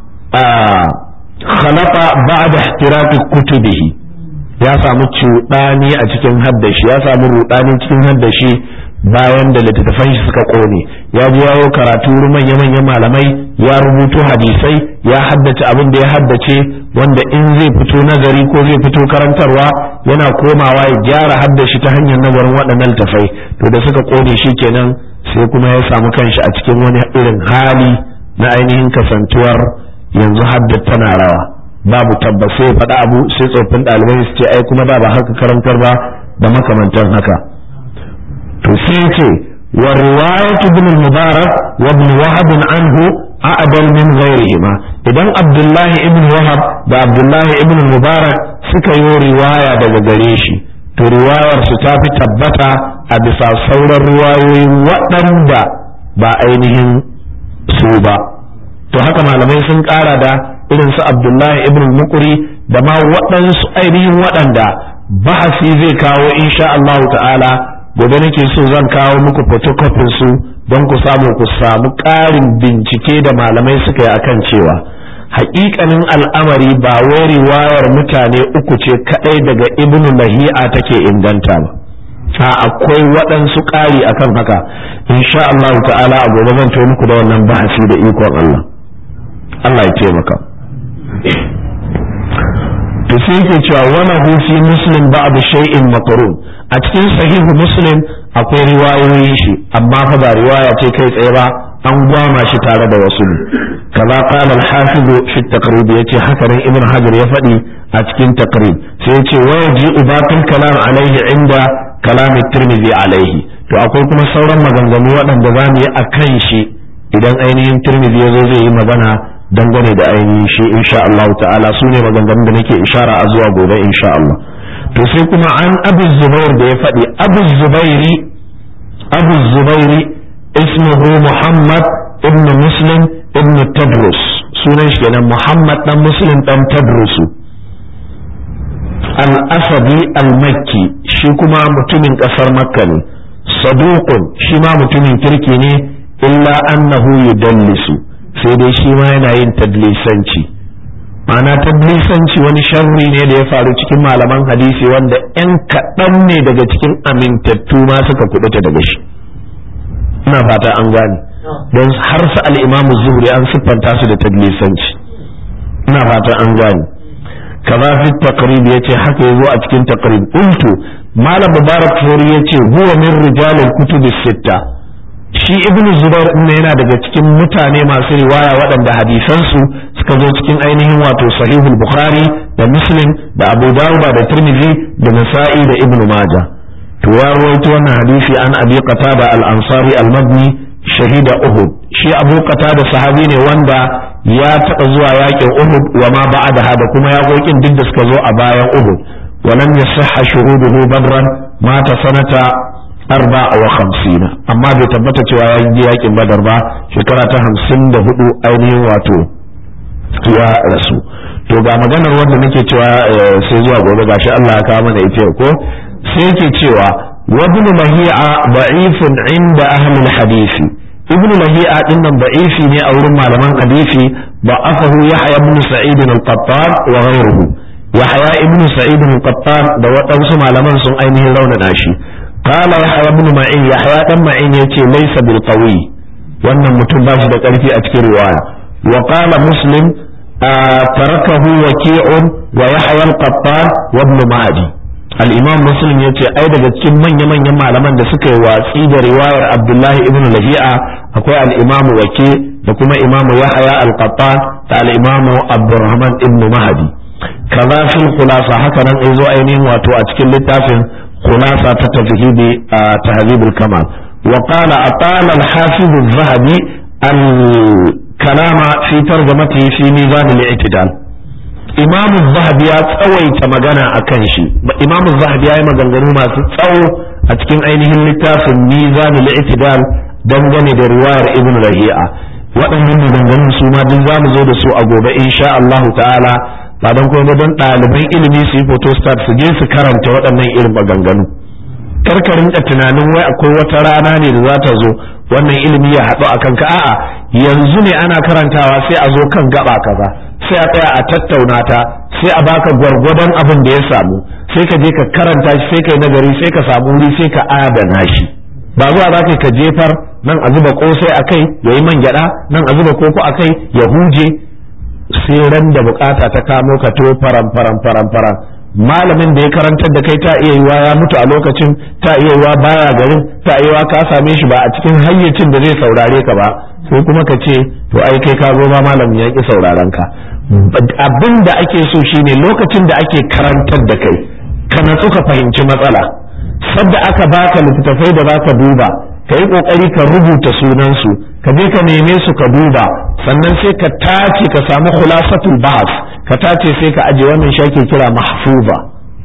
Speaker 1: khalaqa ba'da ihtiraqi kutubihi ya samu cuɗani a cikin haddashi ya samu rudani cikin haddashi bayan da littattafan shi suka kone ya ji yawo karatu manya manyan malamai ya rubuto hadisai ya haddace abin da ya haddace wanda in zai fito nazari ko zai fito karantarwa yana komawa ya gyara haddashi ta hanyar nazarin waɗannan littattafai to da suka kone shi kenan sai kuma ya samu kanshi a cikin wani irin hali na ainihin kasantuwar yanzu haddata tana rawa babu tabbas sai faɗa abu sai tsoffin ɗalibai su ce ai kuma da ba haka karantar ba da makamantan haka to sai ce wa riwayat ibn al-mubarak wa ibn wahab anhu a'dal min ghayrihima idan abdullahi ibn wahab da abdullahi ibn mubarak suka yi riwaya daga gare shi to riwayar su ta fi tabbata a bisa sauran riwayoyi waɗanda ba ainihin su ba to haka malamai sun ƙara da irin su abdullahi ibn mukuri da ma waɗansu ainihin waɗanda bahasi zai kawo insha Allah ta'ala gobe nake so zan kawo muku photocopy su don ku samu ku samu ƙarin bincike da malamai suka yi akan cewa haƙiƙanin al'amari ba wai riwayar mutane uku ce kaɗai daga ibnu lahi'a take inganta ba a akwai waɗansu ƙari akan haka insha Allah ta'ala a gobe zan to muku da wannan bahasi da ikon Allah Allah ya taimaka to sai yake cewa wala hu fi muslim ba'd shay'in maqrun a cikin sahihu muslim akwai riwayoyin shi amma fa ba riwaya ce kai tsaye ba an gwama shi tare da wasu kaza qala al-hafiz fi at-taqrib yace haka nan ibn hajar ya faɗi a cikin taqrib sai yace wa yaji batil kalam alaihi inda kalam at-tirmidhi alaihi to akwai kuma sauran maganganu waɗanda za mu yi akan shi idan ainihin tirmidhi ya zo zai yi magana dangane da ainihin shi insha Allah ta'ala su ne maganganun da nake ishara a zuwa gobe insha Allah to sai kuma an abu zubair da ya faɗi abu zubairi abu zubairi ismuhu muhammad ibn muslim ibn tadrus sunan shi kenan muhammad dan muslim dan tadrusu al-asadi al-makki shi kuma mutumin kasar makka ne saduqun shi ma mutumin kirki ne illa annahu yudallisu sai dai shi ma yana yin tadlisanci ma'ana tadlisanci wani sharri ne da ya faru cikin malaman hadisi wanda 'yan kaɗan ne daga cikin amintattu ma suka kubuta daga shi ina fata an gane don har su al'imamu zuhri an siffanta su da tadlisanci ina fata an gane kaza fi taqrib yace haka yazo a cikin taqrib qultu malam mubarak furi yace huwa min rijalil kutubi sitta shi ibn zubair ne yana daga cikin mutane masu riwaya waɗanda hadisansu suka zo cikin ainihin wato sahihul bukhari da muslim da abu dawud da tirmidhi da nasa'i da ibn maja to ya rawaito wannan hadisi an abi qatada al-ansari al-madni shahida uhud shi abu qatada sahabi ne wanda ya taɓa zuwa yakin uhud wa ma ba'da da kuma yaƙoƙin duk da suka zo a bayan uhud ولم يصح شهوده بدرا مات سنة arba wa hamsina amma bai tabbata cewa ya yi yakin badar ba shekara ta hamsin da hudu ainihin wato ya rasu to ga maganar wanda nake cewa sai zuwa gobe gashi Allah ya kawo mana ita ko sai yake cewa wa ibn lahi'a da'ifun inda ahli al-hadith ibn lahi'a dinnan da'ifi ne a wurin malaman hadisi ضعفه يحيى بن سعيد القطان وغيره يحيى ابن سعيد القطان da waɗansu malaman sun ainihin raunana shi qala yahya ibn ma'in yahya dan ma'in yace laysa bil qawi wannan mutum ba shi da ƙarfi a cikin riwaya wa qala muslim tarakahu waki'un wa yahya al-qattan wa ibn mahdi al-imam muslim yace ai daga cikin manya manyan malaman da suka yi watsi da riwayar abdullahi ibn lahi'a akwai al-imam waki da kuma imam yahya al-qattan da al-imam abdurrahman ibn mahdi kaza fil khulasa haka nan ai zo ainihin wato a cikin littafin khulasa ta tafhidi tahzibul kamal wa qala atala al-hafiz az-zahabi al-kalama fi tarjamatihi fi mizan al-i'tidal imam az-zahabi ya tsawaita magana akan shi imam az-zahabi ya yi maganganu masu tsawo a cikin ainihin littafin mizan al-i'tidal dangane da riwayar ibn rahi'a waɗannan maganganun su ma duk za mu zo da su a gobe insha Allah ta'ala ba don kuma don ɗaliban ilimi su yi photostat su je su karanta waɗannan irin maganganu karkarin da tunanin wai akwai wata rana ne da za ta zo wannan ilimi ya haɗu a kanka a'a yanzu ne ana karantawa sai a zo kan gaba kaza sai a tsaya a tattauna ta sai a baka gwargwadon abin da ya samu sai ka je ka karanta shi sai ka yi nagari sai ka samu wuri sai ka adana shi ba zuwa za ka jefar nan a zuba kosai a kai ya yi man gyada nan a zuba koko a kai ya huje sai ran da bukata ta kamo ka to faran faran faran faran malamin da ya karantar da kai ta iya yiwa ya mutu a lokacin ta iya yiwa baya garin ta iya yiwa ka same shi ba a cikin hayyacin da zai saurare ka ba sai kuma ka ce to ai kai ka zo ba malamin ya ki sauraron ka abin da ake so shine lokacin da ake karantar da kai ka natsu ka fahimci matsala sadda aka baka littattafai da baka duba ka yi kokari ka rubuta sunansu ka je ka neme su ka duba sannan sai ka tace ka samu khulasatul bahas ka tace sai ka aje wannan shi ake kira mahfuza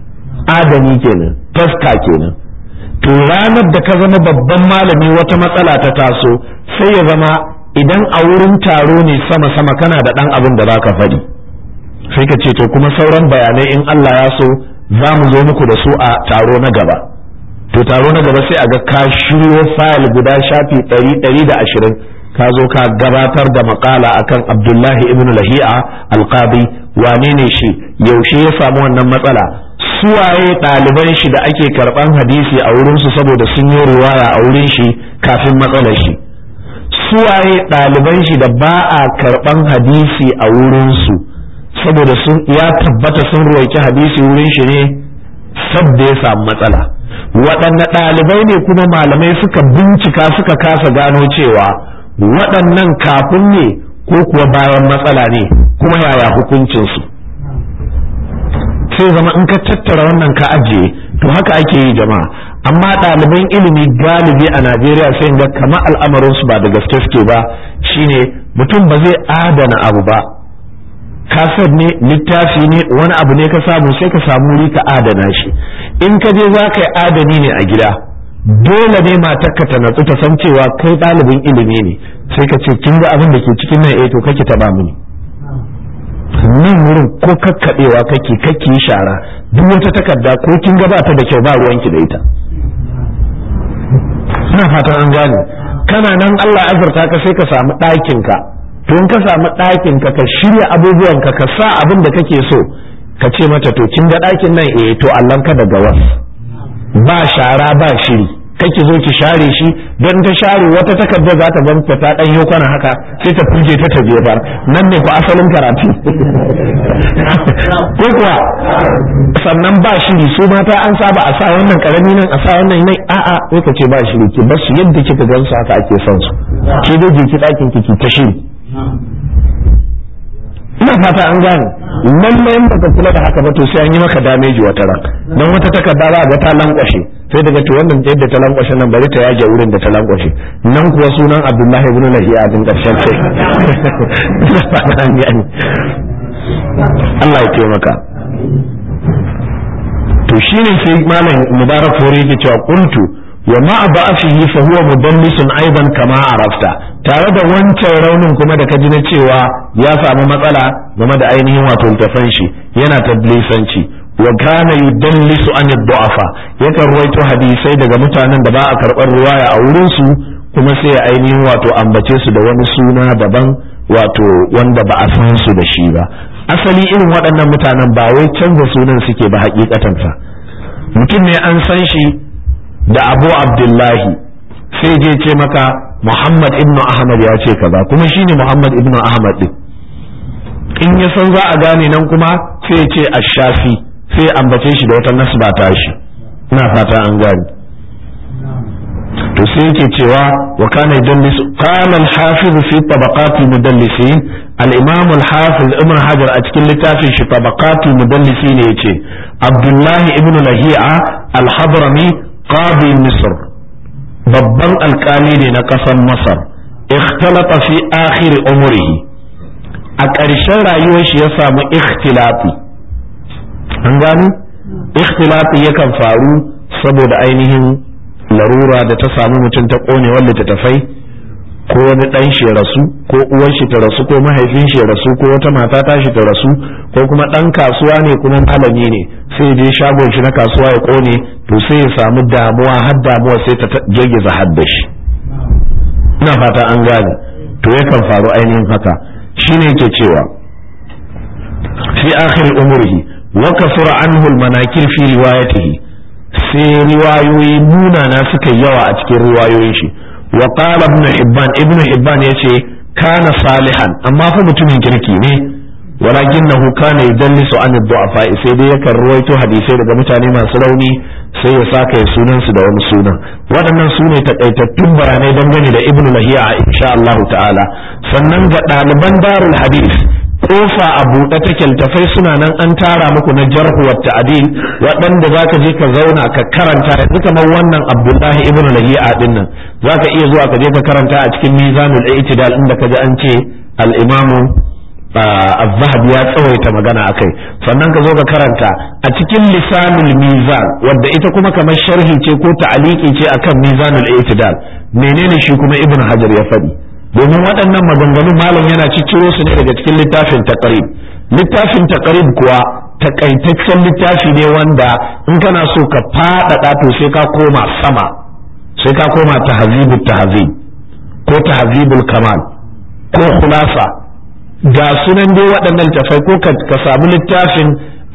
Speaker 1: adami kenan taska kenan to ranar da ka zama babban malami wata matsala ta taso sai ya zama idan a wurin taro ne sama sama kana da dan abin da zaka faɗi sai ka ce to kuma sauran bayanai in Allah ya so za mu zo muku da su a taro na gaba to taro na gaba sai a ga ka shiryo fayil guda shafi ɗari ɗari da ashirin ka zo ka gabatar da makala akan abdullahi ibn lahi'a alqadi wane ne shi yaushe ya samu wannan matsala suwaye ɗaliban shi da ake karɓan hadisi a wurinsu saboda sun yi riwaya a wurin shi kafin matsalar shi suwaye ɗaliban shi da ba a karɓan hadisi a wurinsu saboda sun ya tabbata sun ruwaici hadisi wurin shi ne sabda ya samu matsala waɗanne ɗalibai ne kuma malamai suka bincika suka kasa gano cewa waɗannan kafin ne ko kuwa bayan matsala ne kuma yaya hukuncinsu sai zama in ka tattara wannan ka ajiye to haka ake yi jama'a amma ɗaliban ilimi galibi a najeriya sai ga kama al'amarinsu ba da gaske suke ba shine mutum ba zai adana abu ba kasar ne littafi ne wani abu ne ka samu sai ka samu wuri ka adana shi in ka je za ka yi adani ne a gida dole ne matarka ta natsu ta san cewa kai ɗalibin ilimi ne sai ka ce kin ga abin da ke cikin nan eh to kake taɓa mini nan wurin ko kakkaɓewa kake kake shara duk wata takarda ko kin ga ba ta da kyau ba ruwanki da ita ina fatan an gane kana nan Allah azurta ka sai ka samu ɗakin ka to in ka samu ɗakin ka ka shirya abubuwan ka ka sa abin da kake so ka ce mata to kin ga ɗakin nan eh to Allah ka daga was ba shara ba shiri kake zo ki share shi don ta share wata takarda za ta ganta ta dan yi kwana haka sai ta fuje ta ta jefar nan ne ku asalin karatu ko kuwa sannan ba shiri su mata an saba a sa wannan karami nan a sa wannan nan a'a sai ka ce ba shiri ki bar su yadda kika gan su haka ake son su ke dai je ki dakin ki ta shiri ina fata an gane lalle in baka kula da haka ba to sai an yi maka dameji wata ran dan wata takarda za ga ta lankwashe sai daga to wannan yadda ta lankwashe nan bari ta yage wurin da ta lankwashe nan kuwa sunan Abdullahi ibn Lahiya din karshen sai ina fata an gane Allah ya taimaka to shine sai malam Mubarak Fori yake cewa qultu wa ma ba'athihi fa huwa mudallisun aidan kama arafta tare da wancan raunin kuma da kaji na cewa ya samu matsala game da ainihin wato littafan shi yana tadlisanci wa kana yudallisu an du'afa yakan ruwaito hadisai daga mutanen da ba a karɓar riwaya a wurin su kuma sai ya ainihin wato ambace su da wani suna daban wato wanda ba a san su da shi ba asali irin waɗannan mutanen ba wai canza sunan suke ba hakikatan fa mutum ne an san shi da abu abdullahi sai je ce maka muhammad ibnu ahmad ya ce kaza kuma shine muhammad ibnu ahmad din in ya san za a gane nan kuma sai ce ashafi sai ambace shi da wata nasba ta shi ina fata an gane to sai yake cewa wa kana yudallis qala al-hafiz fi tabaqat al-mudallisin al-imam al-hafiz ibn hajar a cikin littafin shi tabaqat al-mudallisin yace abdullah ibn lahi'a al-hadrami qadi misr babban alkali ne na ƙasar masar ikhtalata fi akhir umrihi a ƙarshen rayuwar shi ya samu ikhtilafi an gani ikhtilafi yakan faru saboda ainihin larura da ta samu mutum ta ƙonewar littattafai ko wani ɗan shi rasu ko uwar shi ta rasu ko mahaifin shi rasu ko wata mata ta shi ta rasu ko kuma ɗan kasuwa ne kuma malami ne sai je shagon shi na kasuwa ya ƙone to sai ya samu damuwa har damuwa sai ta girgiza hadda shi ina fata an gane to yakan faru ainihin haka shine yake cewa fi akhir umrihi wa kasura anhu al-manakir fi riwayatihi sai riwayoyi munana suka yawa a cikin riwayoyin shi wa qala ibn hibban ibn hibban yace kana salihan amma fa mutumin kirki ne ولكنه كان يدلس عن الضعفاء sai dai yakan ruwaito hadisai daga mutane masu rauni sai ya saka sunan su da wani sunan waɗannan su ne takaitattun bayanai dangane da ibnu lahiya insha Allah ta'ala sannan ga ɗaliban darul hadis kofa a buɗe take littafai suna nan an tara muku na jarhu wa ta'dil waɗanda zaka je ka zauna ka karanta yanzu kamar wannan Abdullahi ibnu lahiya din nan zaka iya zuwa ka je ka karanta a cikin mizanul i'tidal inda ka ji an ce al-imamu الذهب ya tsawaita magana akai sannan ka zo ka karanta a cikin lisanul mizan wadda ita kuma kamar sharhi ce ko ta'aliki ce akan mizanul i'tidal menene shi kuma ibnu hajar ya faɗi domin waɗannan maganganun malam yana cicciro su ne daga cikin littafin taqrib littafin taqrib kuwa takaitaccen littafi ne wanda in kana so ka faɗaɗa to sai ka koma sama sai ka koma tahzibut tahzib ko tahzibul kamal ko khulasa ga sunan dai waɗannan tafai ko ka samu littafin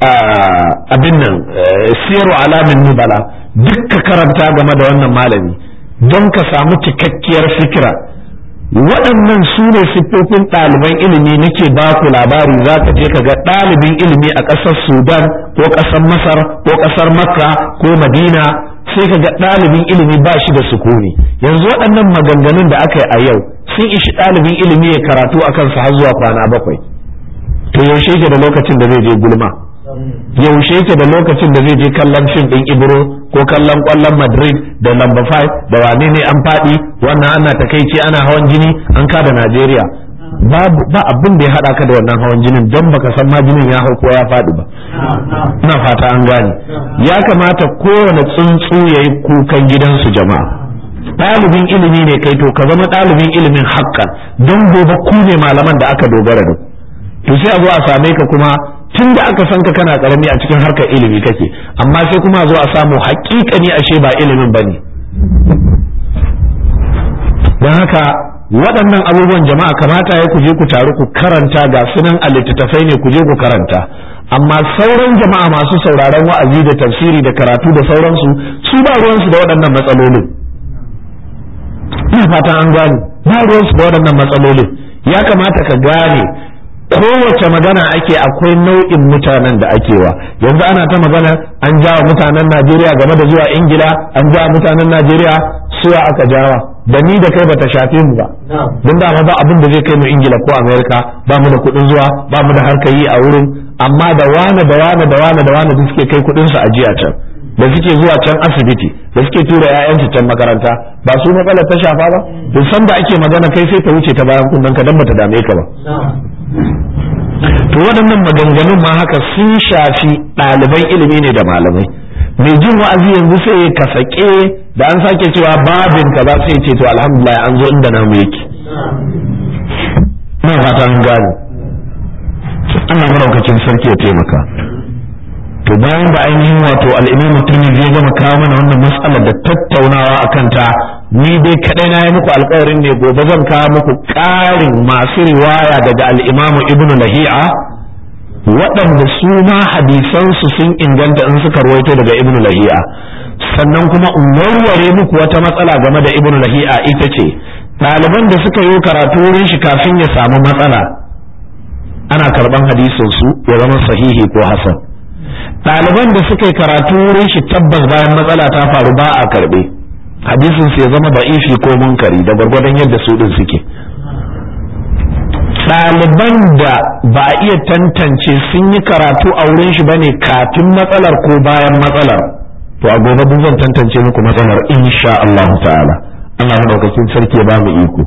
Speaker 1: abin nan siyaru alamin nubala duk ka karanta game da wannan malami don ka samu cikakkiyar fikira waɗannan su ne siffofin ɗaliban ilimi nake ba ku labari za ka je ka ga ɗalibin ilimi a ƙasar sudan ko ƙasar masar ko ƙasar makka ko madina sai ka ga ɗalibin ilimi ba shi da sukuni yanzu waɗannan maganganun da aka yi a yau sun ishi ɗalibin ilimi ya karatu a kansa har zuwa kwana bakwai to yaushe yake da lokacin da zai je gulma yaushe yake da lokacin da zai je kallon fim ɗin ibro ko kallon ƙwallon madrid da lamba 5 da wane ne an faɗi wannan ana takaici ana hawan jini an kada najeriya ba abin da ya haɗa ka da wannan hawan jinin don baka san ma jinin ya hau ko ya faɗi ba ina fata an gane ya kamata kowane tsuntsu ya yi kukan gidansu jama'a ɗalibin ilimi ne kai to ka zama ɗalibin ilimin haƙƙan don gobe ku ne malaman da aka dogara da to sai a zo a same ka kuma tun da aka san ka kana karami a cikin harkar ilimi kake amma sai kuma a zo a samu haƙiƙani ashe ba ilimin ba ne don haka waɗannan abubuwan jama'a kamata ya ku je ku taru ku karanta ga sunan a littattafai ne ku je ku karanta amma sauran jama'a masu sauraron wa'azi da tafsiri da karatu da sauransu su ba ruwansu da waɗannan matsalolin ina fatan an gane ba ruwansu da waɗannan matsalolin ya kamata ka gane kowace magana ake akwai nau'in mutanen da ake wa yanzu ana ta magana an jawa mutanen najeriya game da zuwa ingila an jawa mutanen najeriya suwa aka jawa da ni da kai bata shafe mu ba don da ba abin da zai kai mu ingila ko amerika ba mu da kuɗin zuwa ba mu da harkar yi a wurin amma da wane da wane da wane da wane da suke kai kuɗin su ajiya can da suke zuwa can asibiti da suke tura 'ya'yansu can makaranta ba su matsalar ta shafa ba duk san da ake magana kai sai ta wuce ta bayan kunnen ka dan bata dame ka ba to waɗannan maganganun ma haka sun shafi ɗaliban ilimi ne da malamai mai jin wa'azi yanzu sai ya kasake da an sake cewa babin ka ba sai ce to alhamdulillah an zo inda namu yake ina fata an gane Allah maraukakin sarki ya taimaka to to bayan da ainihin wato al-Imam Tirmidhi ya gama kawo mana wannan mas'alar da tattaunawa akan ta ni dai kadai na yi muku alƙawarin ne gobe zan kawo muku ƙarin masu riwaya daga al-Imam Ibn Lahi'a waɗanda su ma hadisansu sun inganta in suka ruwaito daga Ibn Lahi'a sannan kuma in warware muku wata matsala game da Ibn Lahi'a ita ce ɗaliban da suka yi karatu wurin shi kafin ya samu matsala ana karɓan hadisin su ya zama sahihi ko hasan ɗaliban da suka yi karatu wurin shi tabbas bayan matsala ta faru ba a karɓe hadisin su ya zama ba'ifi ko munkari da gwargwadon yadda su din suke ɗaliban da ba a iya tantance sun yi karatu a wurin shi bane kafin matsalar ko bayan matsalar to a gobe duk zan tantance muku matsalar insha Allah ta'ala Allah madaukakin sarki ya ba mu iko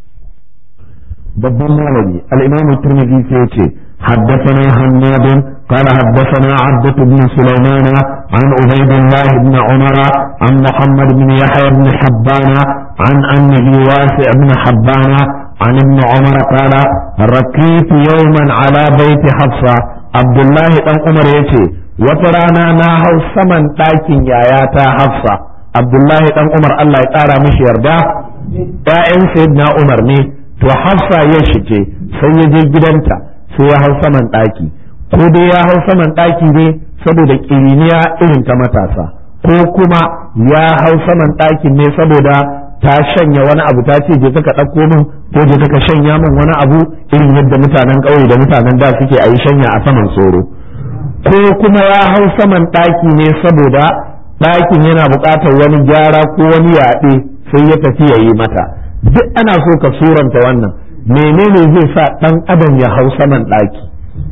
Speaker 1: babban malami al-Imam Tirmidhi sai ce حدثنا حماد قال حدثنا عبدة بن سليمان عن عبيد الله بن عمر عن محمد بن يحيى بن حبان عن أنه واسع بن حبان عن ابن عمر قال ركيت يوما على بيت حفصة عبد الله بن عمر يتي وترانا ناهو سمن تاكين ياياتا حفصة عبد الله بن عمر الله يقارى مش يرضى ‘ya'yan sayyidina Umar ne to Hafsa ya shige sai ya je gidanta sai ya hau saman ɗaki ko dai ya hau saman ɗaki ne saboda ƙiriniya irin ta matasa ko kuma ya hau saman ɗakin ne saboda ta shanya wani abu ta ce je ka ɗauko min ko je ka shanya min wani abu irin yadda mutanen ƙauye da mutanen da suke a yi shanya a saman tsoro ko kuma ya hau saman ɗaki ne saboda ɗakin yana buƙatar wani gyara ko wani yaɗe sai ya tafi ya yi mata duk ana so ka suranta wannan menene zai sa ɗan adam ya hau saman ɗaki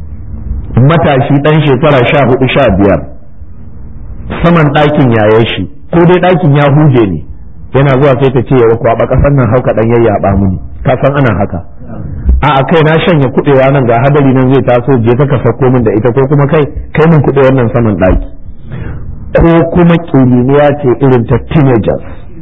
Speaker 1: matashi ɗan shekara sha hudu sha biyar saman ɗakin yaye shi ko dai ɗakin ya huje ne yana zuwa sai ta ce ya kwaɓa ƙasar nan hauka ɗan yayyaɓa mini ka san ana haka a a kai na shanya kuɗewa nan ga hadari nan zai taso je ka ka sauko min da ita ko kuma kai kai min kuɗewar nan saman ɗaki ko kuma ƙiriniya ce irin ta teenagers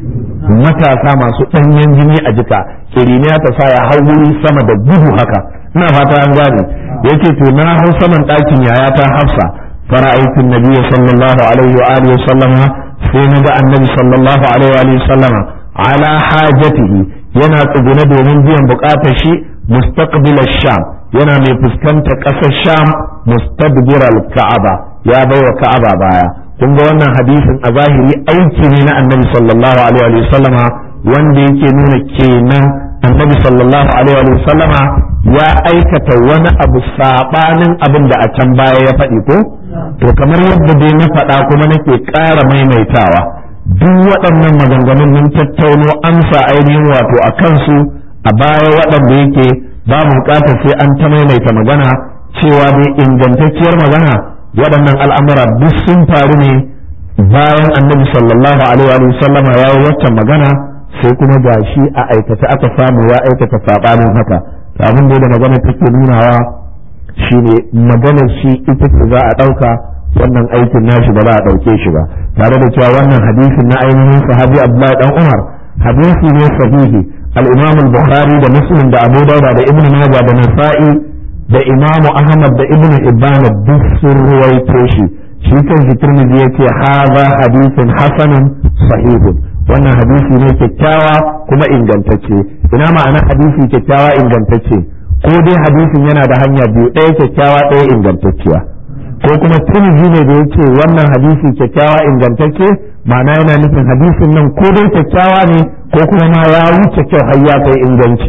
Speaker 1: matasa masu ɗanyen jini a jika ƙiriniya ta sa ya hau wuri sama da gudu haka ina fata an gane yace to na hau saman ɗakin yaya ta hafsa fara'aitu nabiyyi sallallahu alaihi wa alihi sallama sai na ga annabi sallallahu alaihi wa alihi sallama ala hajatihi yana tsugune domin biyan bukatar shi mustaqbil sham yana mai fuskantar ƙasar sham mustadbir al-ka'aba ya baiwa ka'aba baya kun ga wannan hadisin a zahiri aiki ne na annabi sallallahu alaihi wa sallama wanda yake nuna kenan annabi sallallahu alaihi wa sallama ya aikata wani abu sabanin abin da a can baya ya faɗi ko to kamar yadda dai na faɗa kuma nake ƙara maimaitawa duk waɗannan maganganun mun tattauno amsa ainihin wato a kansu a baya waɗanda yake babu buƙatar sai an ta maimaita magana cewa dai ingantacciyar magana waɗannan al'amura duk sun faru ne bayan annabi sallallahu alaihi wa sallama ya yi waccan magana sai kuma ga shi a aikata aka samu ya aikata saɓanin haka abin da magana take nunawa shine maganar shi ita ce za a ɗauka wannan aikin nashi ba za a ɗauke shi ba tare da cewa wannan hadisin na ainihin sahabi abdullahi dan umar hadisi ne sahihi al-imam al-bukhari da muslim da abu dauda da ibnu majah da nasa'i da imamu ahmad da ibn ibban duk sun ruwaito shi shi kan shi turmizi yace hadha hadithun hasanun sahihun wannan hadisi ne kyakkyawa kuma ingantacce ina ma'ana hadisi kyakkyawa ingantacce ko dai hadisin yana da hanya biyu ɗaya kyakkyawa ɗaya ingantacciya ko kuma turmizi ne da yace wannan hadisi kyakkyawa ingantacce ma'ana yana nufin hadisin nan ko dai kyakkyawa ne ko kuma ma ya wuce kyau har ya kai inganci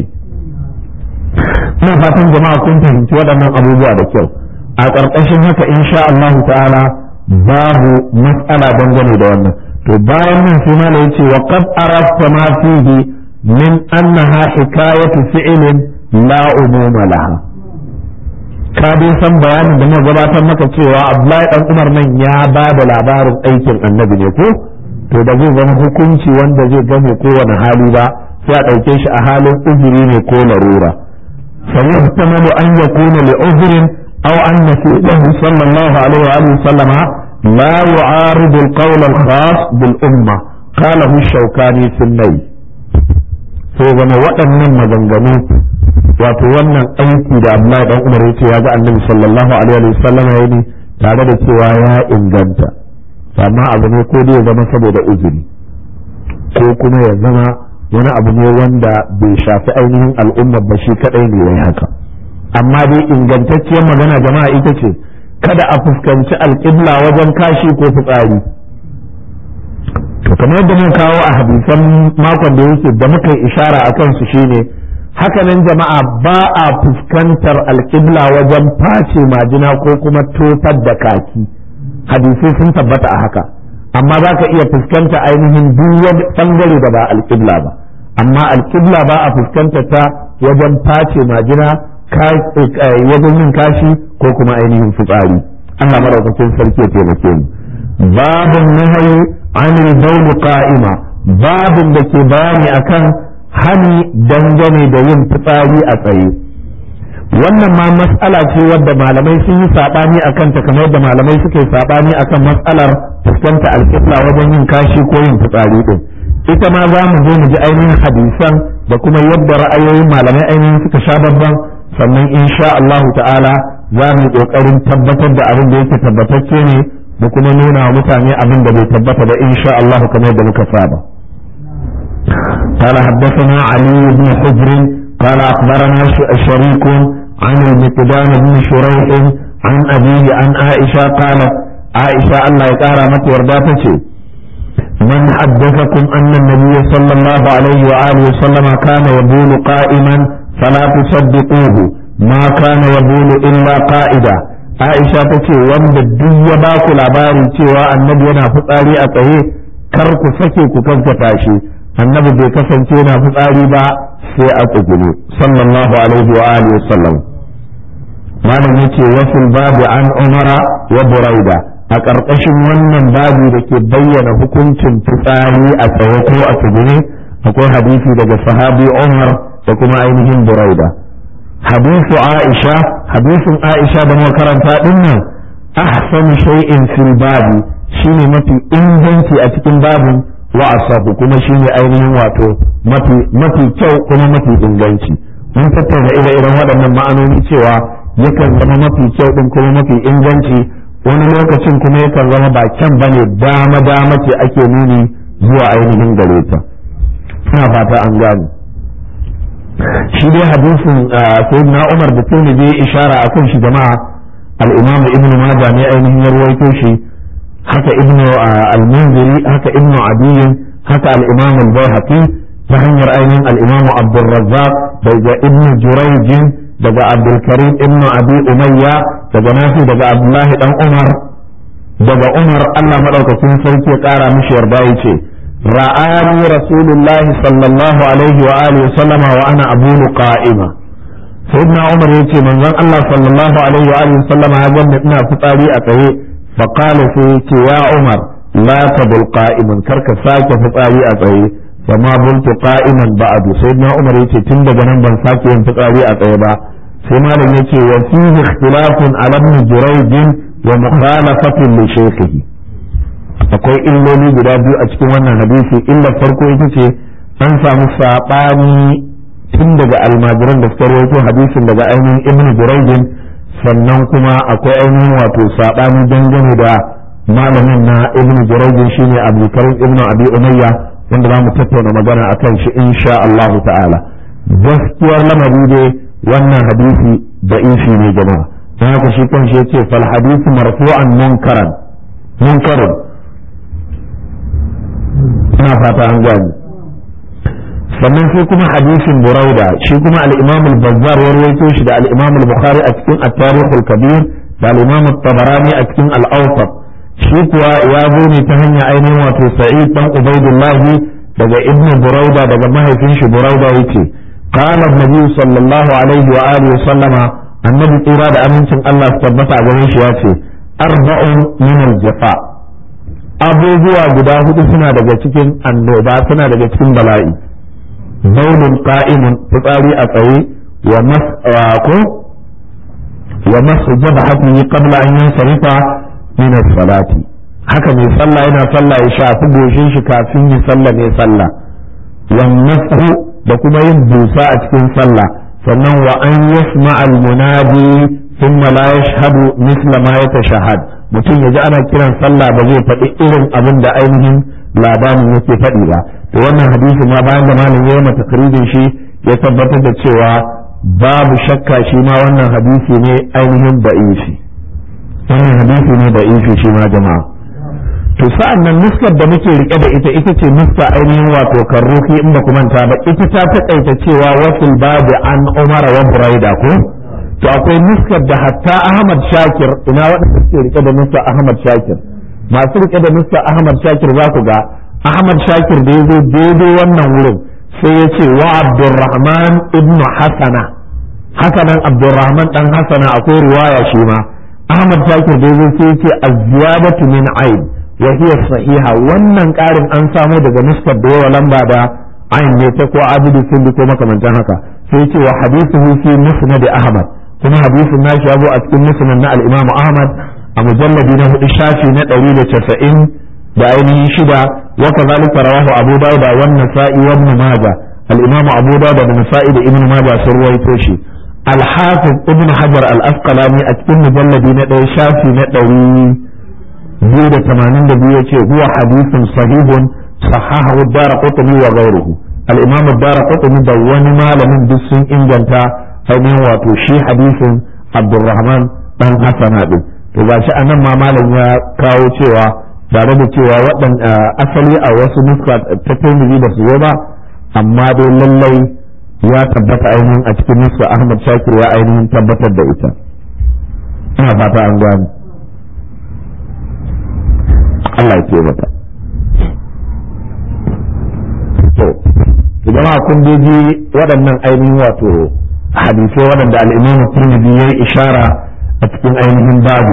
Speaker 1: ina fatan jama'a kun fahimci waɗannan abubuwa da kyau a ƙarƙashin haka insha Allah ta'ala babu mas'ala dangane da wannan to bayan nan sai mala yace wa qad arafta ma fihi min annaha hikayatu fi'lin la umuma laha ka dai san bayanin da muka gabatar maka cewa Abdullahi dan Umar nan ya ba da labarin aikin annabi ne ko to da zai zama hukunci wanda zai game kowane hali ba sai a ɗauke shi a halin uzuri ne ko larura فيحتمل أن يكون لعذر أو أن فعله صلى الله عليه وآله وسلم لا يعارض القول الخاص بالأمة قاله الشوكاني في النيل sai zama waɗannan maganganu wato wannan aiki da Abdullahi dan Umar yace ya ga Annabi sallallahu alaihi wa sallam ya yi tare da cewa ya inganta amma abu ne ko dai ya zama saboda uzuri ko kuma ya zama wani abu ne wanda bai shafi ainihin al'ummar ba shi kadai ne yayi haka amma dai ingantacciyar magana jama'a ita ce kada a fuskanci alƙibla wajen kashi ko fitsari to kamar yadda mun kawo a hadisan makon da yake da muka yi ishara a kansu shine hakanan jama'a ba a fuskantar alƙibla wajen face majina ko kuma tofar da kaki hadisai sun tabbata a haka amma za ka iya fuskanta ainihin duk wani bangare da ba alƙibla ba amma alƙibla ba a fuskanta ta wajen face majina wajen yin kashi ko kuma ainihin fitsari Allah madaukakin sarki ya taimake mu babun nahayi anil bawl qa'ima babun da ke bayani akan hani dangane da yin fitsari a tsaye wannan ma mas'ala ce wadda malamai sun yi sabani akan ta kamar yadda malamai suka yi sabani akan mas'alar fuskanta alƙibla wajen yin kashi ko yin fitsari din ita ma za mu zo mu ji ainihin hadisan da kuma yadda ra'ayoyin malamai ainihin suka sha babban sannan insha Allah ta'ala za mu kokarin tabbatar da abin da yake tabbatacce ne da kuma nuna wa mutane abin da bai tabbata da insha Allah kamar yadda muka saba قال حدثنا علي بن حجر قال أخبرنا شريك عن المقدام بن شريح عن أبيه عن عائشة قالت عائشة الله يقارى متى ورداتك من حدثكم أن النبي صلى الله عليه وآله وسلم كان يبول قائما فلا تصدقوه ما كان يبول إلا قائدا عائشة تكي وند الدنيا باكو لباري تيوى النبي أنا فطاري أتهي كركو سكي كفزة annabi bai kasance yana fitsari ba sai a tsugunu sallallahu alaihi wa alihi wa sallam malam yace wasul babu an umara wa buraida a ƙarƙashin wannan babu da ke bayyana hukuncin fitsari a tsaye ko a tsugune akwai hadisi daga sahabi umar da kuma ainihin buraida hadisu aisha hadisin aisha da muka karanta din nan ahsanu shay'in fil babi shine mafi inganci a cikin babin wa asabu kuma shine ainihin wato mafi mafi kyau kuma mafi inganci mun tattauna ire-iren waɗannan ma'anoni cewa yakan zama mafi kyau din kuma mafi inganci wani lokacin kuma yakan zama ba kyan bane dama dama ce ake nuni zuwa ainihin gare ta ina fata an gane shi dai hadisin sayyidina Umar da Tirmidhi ishara akan shi jama'a al-Imam Ibn Majah ne ainihin ya rawaito shi haka Ibn al-Munziri haka Ibn Adi haka al-Imam al-Baihaqi ta hanyar ainihin al-Imam Abdul Razzaq daga Ibn Jurayj daga Abdul Karim Ibn Abi Umayya daga Nafi daga Abdullahi dan Umar daga Umar Allah madaukakin sarki ya kara mishi yarda yace رآني رسول الله صلى الله عليه وآله وسلم وأنا أبول قائمة سيدنا عمر يتي من ذن الله صلى الله عليه وآله وسلم هذا ابن فتاري أتهي فقال سيتي يا عمر لا تبل قائما كرك ساك فتاري أتهي فما بلت قائما بعد سيدنا عمر يتي تند جنن بن ساك فتاري أتهي با سيما يتي وفيه اختلاف على ابن جريج ومخالفة لشيخه akwai illoli guda biyu a cikin wannan hadisi illar farko ita ce an samu saɓani tun daga almajiran da suka rawaito hadisin daga ainihin ibn jurayjin sannan kuma akwai ainihin wato saɓani dangane da malamin na ibn jurayjin shine abdulkarim ibn abi umayya wanda za mu tattauna magana akan shi insha Allah ta'ala gaskiyar lamari dai wannan hadisi da ishi ne jama'a don haka shi kan shi yace fal hadisi marfu'an munkaran munkarin ina fata an gani sannan sai kuma hadisin burauda shi kuma al-imam al-bazzar ya rawaito shi da al-imam al-bukhari a cikin at-tarikh al-kabir da al-imam at-tabarani a cikin al-awsat shi kuwa ya zo ne ta hanya ainihin wato sa'id dan ubaidullah daga ibnu burauda daga mahaifin shi burauda yace qala an-nabi sallallahu alaihi wa alihi wa sallama annabi tsira da amincin Allah su tabbata a gare shi yace arba'un min al-jafa abubuwa guda hudu suna daga cikin annoba suna daga cikin bala'i baulun qa'imun fitsari a tsaye wa mas'ako wa masu jabhatihi qabla an yansarifa min as-salati haka mai sallah yana sallah ya shafi goshin shi kafin ya sallah ne sallah wa nasu da kuma yin busa a cikin sallah sannan wa an yasma al-munadi thumma la yashhadu mithla ma yatashahhad mutum yaji ana kiran sallah ba zai faɗi irin abin da ainihin labarin yake faɗi ba to wannan hadisi ma bayan da malam ya mata takrijin shi ya tabbatar da cewa babu shakka shi ma wannan hadisi ne ainihin da'ifi wannan hadisi ne da'ifi shi ma jama'a to sa'an nan nuskar da muke rike da ita ita ce nuska ainihin wato karruhi in ba manta ba ita ta taƙaita cewa wasul babu an umar wa buraida ko to akwai nuskar da hatta ahmad shakir ina waɗanda suke rike da nuskar ahmad shakir masu rike da nuskar ahmad shakir za ku ga ahmad shakir da ya zo daidai wannan wurin sai ya ce wa abdurrahman ibn hasana hasanan abdurrahman dan hasana akwai riwaya shi ma ahmad shakir da ya zo sai ya ce az-ziyadatu min aib wa hiya sahiha wannan karin an samo daga nuskar da yawa lamba da ayin ne ta ko abudu kulli ko makamantan haka sai ce wa hadithuhu fi musnad ahmad kuma hadisin nashi ya zo a cikin musnad na al-imam ahmad a mujalladi na hudu shafi na 190 da ainihin shida wa kazalika rawahu abu dawud wa an-nasa'i wa ibn majah al-imam abu dawud da nasa'i da ibn majah sun ruwaito shi al-hafiz ibn hajar al-asqalani a cikin mujalladi na 1 shafi na 100 biyu da tamanin da biyu ce huwa hadisin sahihun sahahu dara qutni wa ghayruhu al-imam dara qutni da wani malamin duk sun inganta ainihin wato shi hadisin abdurrahman dan hasana din to gashi anan ma malam ya kawo cewa tare da cewa waɗan asali a wasu nuska ta tirmidhi da su zo ba amma dai lallai ya tabbata ainihin a cikin nuska ahmad shakir ya ainihin tabbatar da ita ina fata an gani Allah ya taimaka. To, jama'a kun ji waɗannan ainihin wato hadisai waɗanda al'imamu Tirmidhi ya yi ishara a cikin ainihin babu.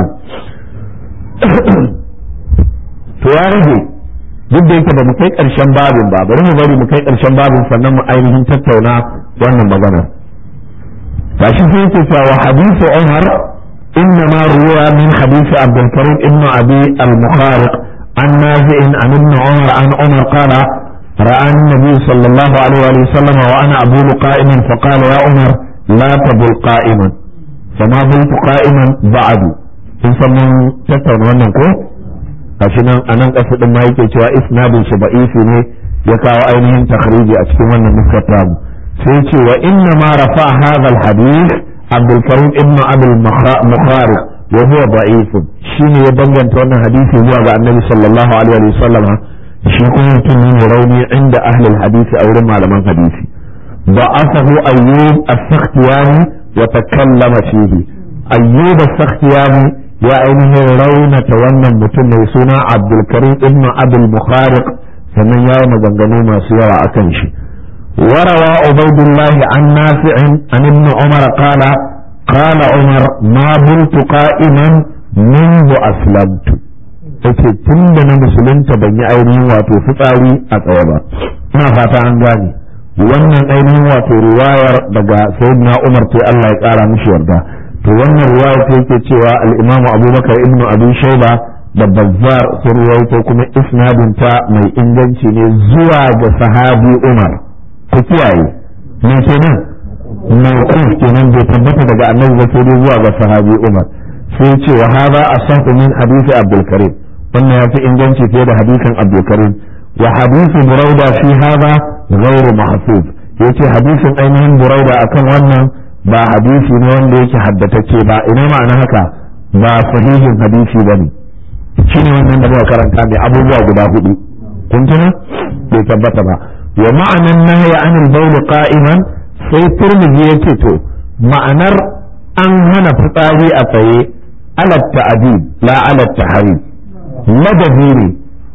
Speaker 1: To ya rage duk da yake ba mu kai ƙarshen babin ba, bari mu bari mu kai ƙarshen babin sannan mu ainihin tattauna wannan magana. Gashi sai yake cewa wa hadisu Umar إنما روى من حديث عبد الكريم ابن أبي المخارق عن نافع عن ابن عمر عن عمر قال رأى النبي صلى الله عليه وسلم وأنا أبول قائما فقال يا عمر لا تبل قائما فما بلت قائما بعد in san mun tattauna wannan ko gashi nan a nan ƙasa ɗin ma yake cewa isnadin shi ba'isi ne ya kawo ainihin takhriji a cikin wannan nuskar tamu sai ce wa inna ma rafa hadha al-hadith عبد الكريم ابن ابي المخارق وهو ضعيف شيني يبنجن تونا حديثي هو عن النبي صلى الله عليه وسلم shi kuma mutum ne rauni inda ahlul hadisi a wurin malaman hadisi ضعفه أيوب السختياني وتكلم فيه أيوب السختياني يا أينه رونة wannan mutum mai suna Abdulkarim ibn Abdul Mukhariq sannan ya yi maganganu masu yawa akan shi وروى عبيد الله عن نافع عن ابن عمر قال قال عمر ما بلت قائما منذ أسلمت yace tun da na musulunta ban yi ainihin wato fitsari a tsaye ba ina fata an gane wannan ainihin wato riwayar daga sayyidina Umar ce Allah ya kara mishi yarda to wannan riwayar ta yake cewa al-Imam Abubakar ibn Abi Shayba da Bazzar sun ruwaito kuma isnadin ta mai inganci ne zuwa ga sahabi Umar ku kiyaye me kenan mawquf kenan bai tabbata daga annabi ba sai zuwa ga sahabi Umar sai ce wa hada asahu min hadisi Abdul Karim wannan yafi inganci fiye da hadisin Abdul Karim wa hadisi Burauda fi hada ghairu mahfuz yace hadisin ainihin Burauda akan wannan ba hadisi ne wanda yake haddatacce ba ina ma'ana haka ba sahihin hadisi bane shine wannan da muka karanta mai abubuwa guda hudu kun tuna bai tabbata ba wa ma'anan nahya anil bawl qa'iman sai turmizi yace to ma'anar an hana fitsari a tsaye ala ta'dib la ala tahrim ladabi ne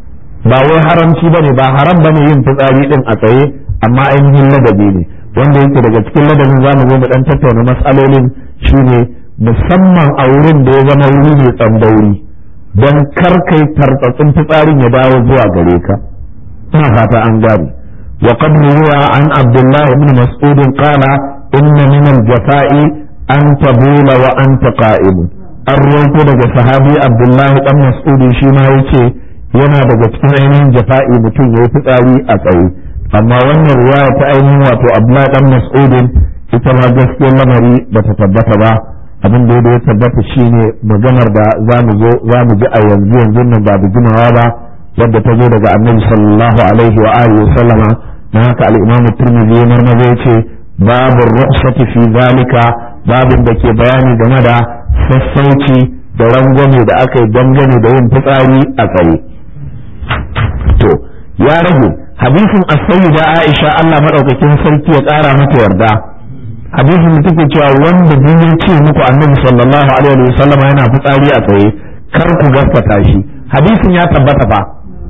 Speaker 1: ba wai haramci bane ba haram bane yin fitsari din a tsaye amma ainihin ladabi ne wanda yake daga cikin ladabin zamu zo mu dan tattauna mas'alolin shine musamman a wurin da ya zama wuri mai tsandauri don kar kai tartsatsin fitsarin ya dawo zuwa gare ka ina fata an gane وقد روى عن عبد الله بن مسعود قال إن من الجفاء أن تبول وأنت قائم الرويت daga sahabi Abdullahi dan Mas'ud shi ma yace yana daga cikin ainihin jafa'i mutum yayi fitsari a tsaye amma wannan riwaya ta ainihin wato Abdullahi dan Mas'ud ita ma gaskiyar lamari bata tabbata ba abin da ya tabbata shine maganar da za mu zo za mu ji a yanzu yanzu nan ba da jimawa ba wadda ta zo daga annabi sallallahu alaihi wa alihi sallama na haka al-imam tirmidhi ya marmaza yace babu rukhsati fi zalika babin da ke bayani game da sassauci da rangwame da aka yi dangane da yin fitsari a tsaye to ya rage hadisin as-sayyida Aisha Allah madaukakin sarki ya kara mata yarda hadisin da take cewa wanda duk ya ce muku annabi sallallahu alaihi wa sallam yana fitsari a tsaye kar ku gaskata shi hadisin ya tabbata fa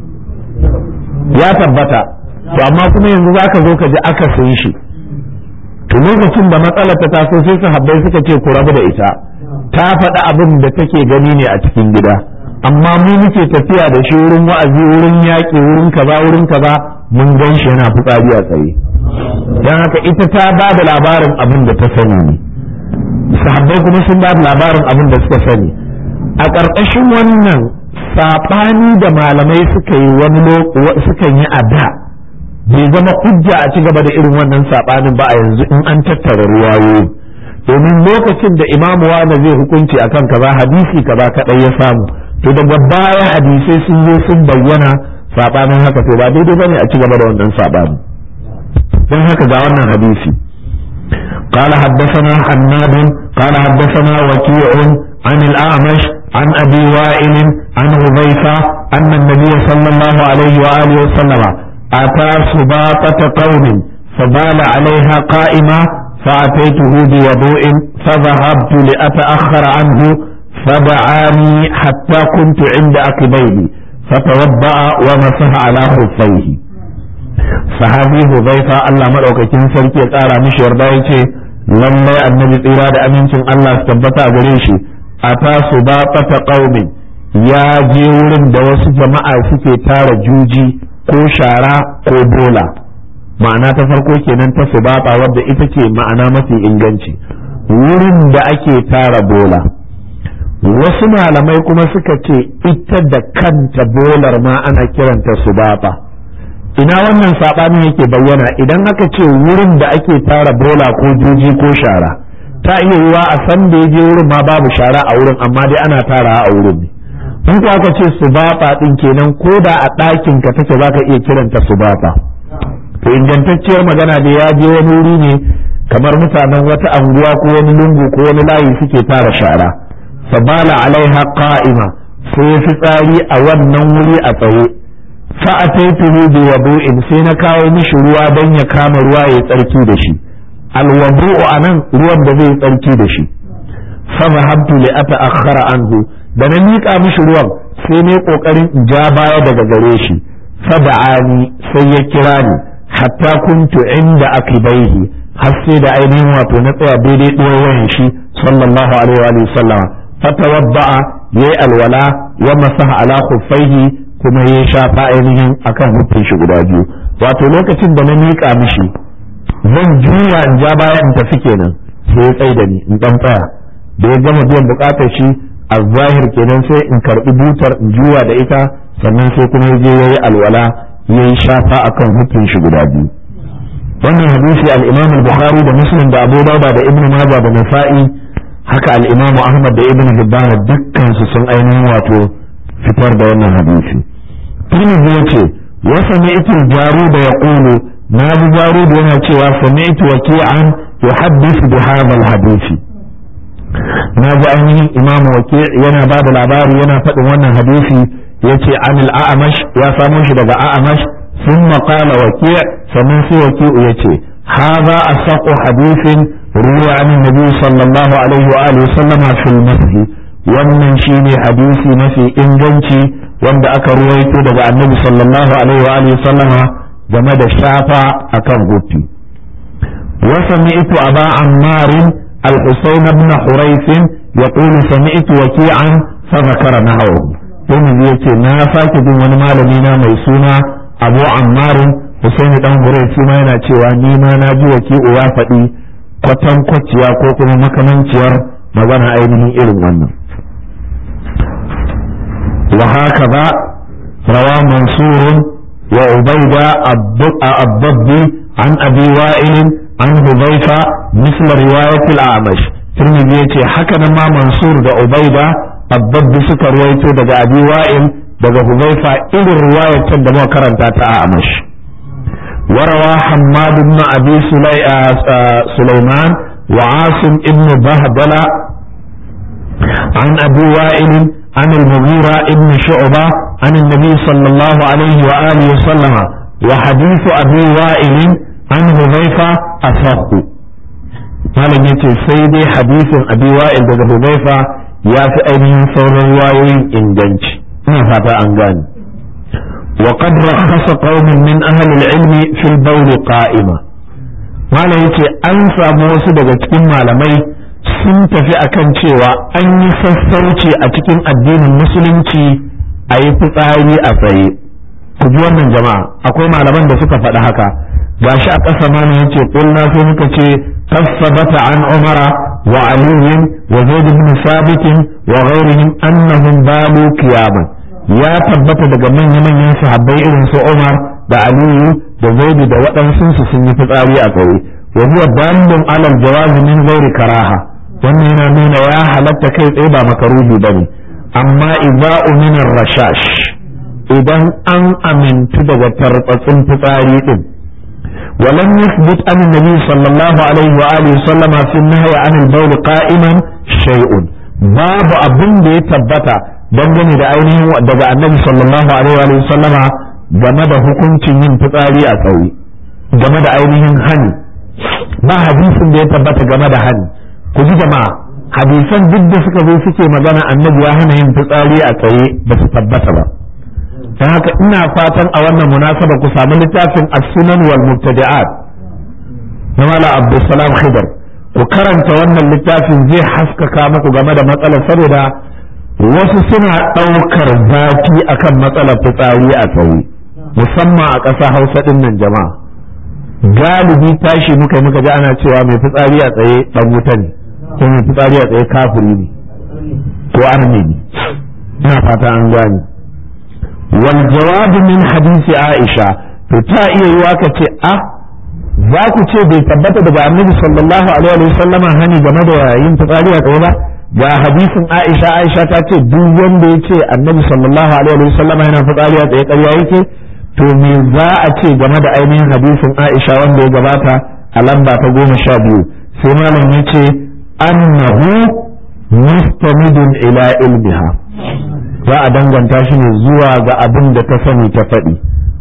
Speaker 1: ya tabbata to amma kuma yanzu zaka zo ka ji aka sayi shi to lokacin da matsalar ta taso sai sahabbai suka ce ku rabu da ita ta faɗi abin da take gani ne a cikin gida amma mu muke tafiya da shi wurin wa'azi wurin yaƙi wurin kaza wurin kaza mun gan shi yana fitsari a tsaye don haka ita ta ba da labarin abin da ta sani ne sahabbai kuma sun ba da labarin abin da suka sani a ƙarƙashin wannan saɓani da malamai suka yi wani suka yi a da bai zama hujja a ci gaba da irin wannan saɓanin ba a yanzu in an tattara ruwayoyi domin lokacin da imamu wani zai hukunci akan kaza hadisi kaza kaɗai ya samu to daga baya hadisai sun zo sun bayyana saɓanin haka to ba daidai bane a ci gaba da wannan saɓani don haka ga wannan hadisi قال حدثنا حناد قال حدثنا وكيع عن الأعمش عن أبي وائل عن حذيفة أن النبي صلى الله عليه وآله وسلم أتى سباطة قوم فبال عليها قائمة فأتيته بوضوء فذهبت لأتأخر عنه فدعاني حتى كنت عند عقبيه فتوضأ ومسح على خفيه sahabi Huzaifa Allah madaukakin sarki ya tsara mishi yarda yace lallai annabi tsira da amincin Allah su tabbata a gare shi a tasu ba fata qaumin ya je wurin da wasu jama'a suke tara juji ko shara ko bola ma'ana ta farko kenan ta subata wadda ita ce ma'ana mafi inganci wurin da ake tara bola wasu malamai kuma suka ce ita da kanta bolar ma ana kiranta subata ina wannan saɓanin yake bayyana idan aka ce wurin da ake tara bola ko juji ko shara ta iya yiwa a san da je wurin ma babu shara a wurin amma dai ana tara a wurin ne in ko aka ce subata din kenan ko da a ɗakin ka take zaka iya kiranta subata to ingantacciyar magana da ya je wani wuri ne kamar mutanen wata anguwa ko wani lungu ko wani layi suke tara shara fabala alaiha qa'ima sai fitsari a wannan wuri a tsaye fa'ataituhu bi wadu'in sai na kawo mishi ruwa don ya kama ruwa ya tsarki da shi alwadu'u anan ruwan da zai tsarki da shi fa zahabtu li ata'akhkhara anhu da na miƙa mishi ruwan sai ne kokarin in ja baya daga gare shi fa da'ani sai ya kira ni hatta kuntu inda akibaihi har sai da ainihin wato na tsaya daidai ɗuwayen shi sallallahu alaihi wa sallama fa tawadda'a yayi alwala wa masaha ala khuffaihi kuma ya shafa ainihin akan hukun shi guda biyu wato lokacin da na miƙa mishi zan juya in ja baya in tafi kenan sai ya tsaye da ni in dan tsaya da ya gama biyan bukatar shi a zahir kenan sai in karbi butar in juya da ita sannan sai kuma je yayi alwala yayi shafa akan hukun shi guda biyu wannan hadisi al-Imam al-Bukhari da Muslim da Abu Dawud da Ibn Majah da Nasa'i haka al-Imam Ahmad da Ibn Hibban dukkan su sun ainihin wato fitar da wannan hadisi Tirmidhi yace wa sami'tu al-Jarud yaqulu na ji Jarud yana cewa sami'tu waki'an yuhaddithu bi hadha al-hadisi na ji ainihin Imam Waki' yana ba da labari yana faɗin wannan hadisi yace an al-A'mash ya samo shi daga A'mash ثم قال وكيع فمن في وكيع يتي هذا أصح حديث روى عن النبي صلى الله عليه وآله وسلم في المسجد wannan shine hadisi mafi inganci wanda aka ruwaito daga annabi sallallahu alaihi wa alihi sallama game da shafa akan gufi wa sami'tu aba ammar al-husayn ibn hurayth yaqul sami'tu waki'an fa zakara nahawu dan yace na sake jin wani malami na mai suna abu ammar husayn dan hurayth ma yana cewa ni ma na ji waki'u ya faɗi kwatankwaciya ko kuma makamanciyar magana ainihin irin wannan وهكذا روى منصور وعبيدة الضبي عن أبي وائل عن حذيفة مثل رواية الأعمش tirmidhi yace haka nan ma mansur da ubaida abbabbi suka ruwaito daga abi wa'il daga huzaifa irin ruwayar can da muka karanta ta a amash وروى حماد بن أبي سليمان وعاصم ابن بهدلة عن أبي وائل عن المغيرة ابن شعبة عن النبي صلى الله عليه وآله وسلم وحديث أبي وائل عن حذيفة أصح malam ya ce sai dai hadisin abi wa'il daga hudaifa ya fi ainihin sauran wayoyin inganci ina fata an gane wa qad rakhasa qaumun min ahli al-ilm fi al-bawl qa'ima malam yace an samu wasu daga cikin malamai sun tafi akan cewa an yi sassauci a cikin addinin musulunci a yi fitsari a tsaye ku ji wannan jama'a akwai malaman da suka faɗi haka gashi a ƙasa mana yace kulna sai muka ce tasabata an umara wa aliyin wa zaid ibn sabit wa ghairihim annahum balu qiyaman ya tabbata daga manyan manyan sahabbai irin su Umar da Aliyu da Zaid da waɗansu su sun yi fitsari a tsaye wa huwa dalilun alal jawaz min ghairi karaha wannan yana nuna ya halatta kai tsaye ba makaruhi bane amma idza umina rashash idan an amintu daga tarbatsin fitsari din ولم يثبت عن النبي صلى الله عليه وآله وسلم في النهي عن البول قائما شيء باب أبن دي تبتا dangane da ainihin daga annabi sallallahu alaihi wa sallama game da hukuncin yin fitsari a tsaye game da ainihin hani ba hadisin da ya tabbata game da hani ku ji jama'a hadisan duk da suka zo suke magana annabi ya hana yin fitsari a tsaye ba su tabbata ba don haka ina fatan a wannan munasaba ku samu littafin as-sunan wal mubtadi'at na mala abdulsalam khidr ku karanta wannan littafin zai haskaka muku game da matsalar saboda wasu suna ɗaukar zafi akan matsalar fitsari a tsaye musamman a ƙasa hausa ɗin nan jama'a galibi tashi muka muka ji ana cewa mai fitsari a tsaye ɗan wuta ne ko mai fitsari a tsaye kafiri ne ko arne ne ina fata an gane wal jawabu min hadisi aisha to ta iya yiwa ka ce a za ku ce bai tabbata daga annabi sallallahu alaihi wa sallama hani game da yin fitsari a tsaye ba ga hadisin Aisha Aisha ta ce duk wanda ya ce annabi sallallahu alaihi wa sallama yana fitsari a tsaye ƙarya yake to me za a ce game da ainihin hadisin Aisha wanda ya gabata a lamba ta goma sha biyu sai malam ya ce annahu mustamidun ila ilmiha za a danganta shi ne zuwa ga abin da ta sani ta faɗi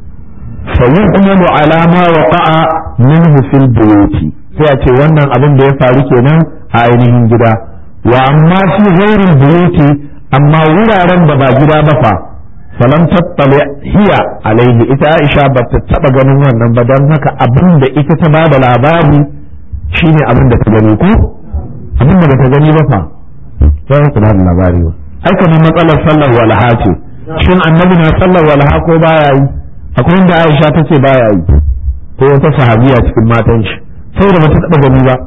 Speaker 1: فيحمل على ما وقع منه في البيوت sai a ce wannan abin da ya faru kenan a ainihin gida wa amma fi ghairil buyuti amma wuraren da ba gida ba fa falam tattali hiya alaihi ita Aisha ba ta taba ganin wannan ba don haka abin da ita ta ba da labari shine abin da ta gani ko abin da ba ta gani ba fa sai ku ba da labari ba ai kamar matsalar sallar walaha ce shin annabi na sallar walaha ko baya yi akwai inda Aisha ta ce baya yi ko wata sahabiya cikin matan shi saboda ba ta taba gani ba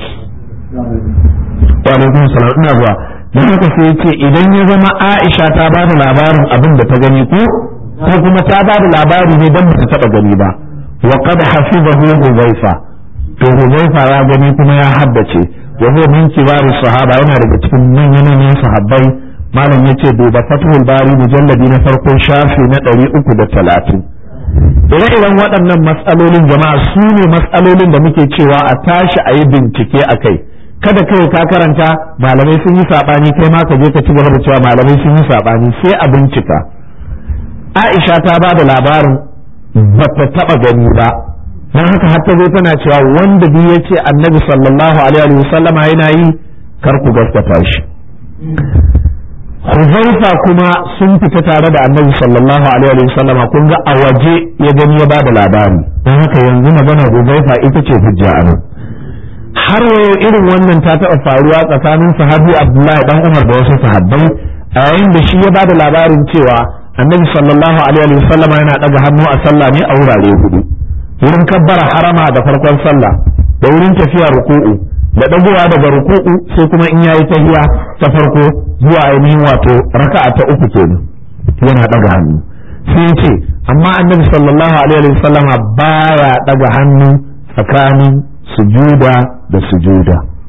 Speaker 1: wa alaikum salam ina zuwa dan haka sai yace idan ya zama Aisha ta ba da labarin abin da ta gani ko ko kuma ta ba da labari ne dan ba ta taba gani ba wa qad hafizahu Hudhaifa to Hudhaifa ya gani kuma ya haddace wa huwa min kibari sahaba yana daga cikin manyan manyan sahabbai malam yace duba fathul bari mujalladi na farko shafi na ɗari uku da talatin ire-iren waɗannan matsalolin jama'a su ne matsalolin da muke cewa a tashi a yi bincike a kai kada kai ka karanta malamai sun yi saɓani kai ma ka je ka ci gaba da cewa malamai sun yi saɓani sai a bincika aisha ta ba da labarin ba ta taɓa gani ba don haka har ta zo tana cewa wanda biyu ya ce annabi sallallahu alaihi wa sallama yana yi kar ku gaskata shi Huzaifa kuma sun fita tare da annabi sallallahu alaihi wa sallam kun ga a waje ya gani ya bada labari don haka yanzu magana Huzaifa ita ce hujja a nan har wayo irin wannan ta taɓa faruwa tsakanin sahabi Abdullahi dan Umar da wasu sahabbai a yayin da shi ya bada labarin cewa annabi sallallahu alaihi wa sallam yana daga hannu a sallah ne a wurare hudu wurin kabbara harama da farkon sallah da wurin tafiya ruku'u da dagowa daga ruku'u sai kuma in yayi tahiya ta farko zuwa ainihin wato raka'a ta uku kenan yana daga hannu sai ce amma annabi sallallahu alaihi wasallam baya daga hannu tsakanin sujuda da sujuda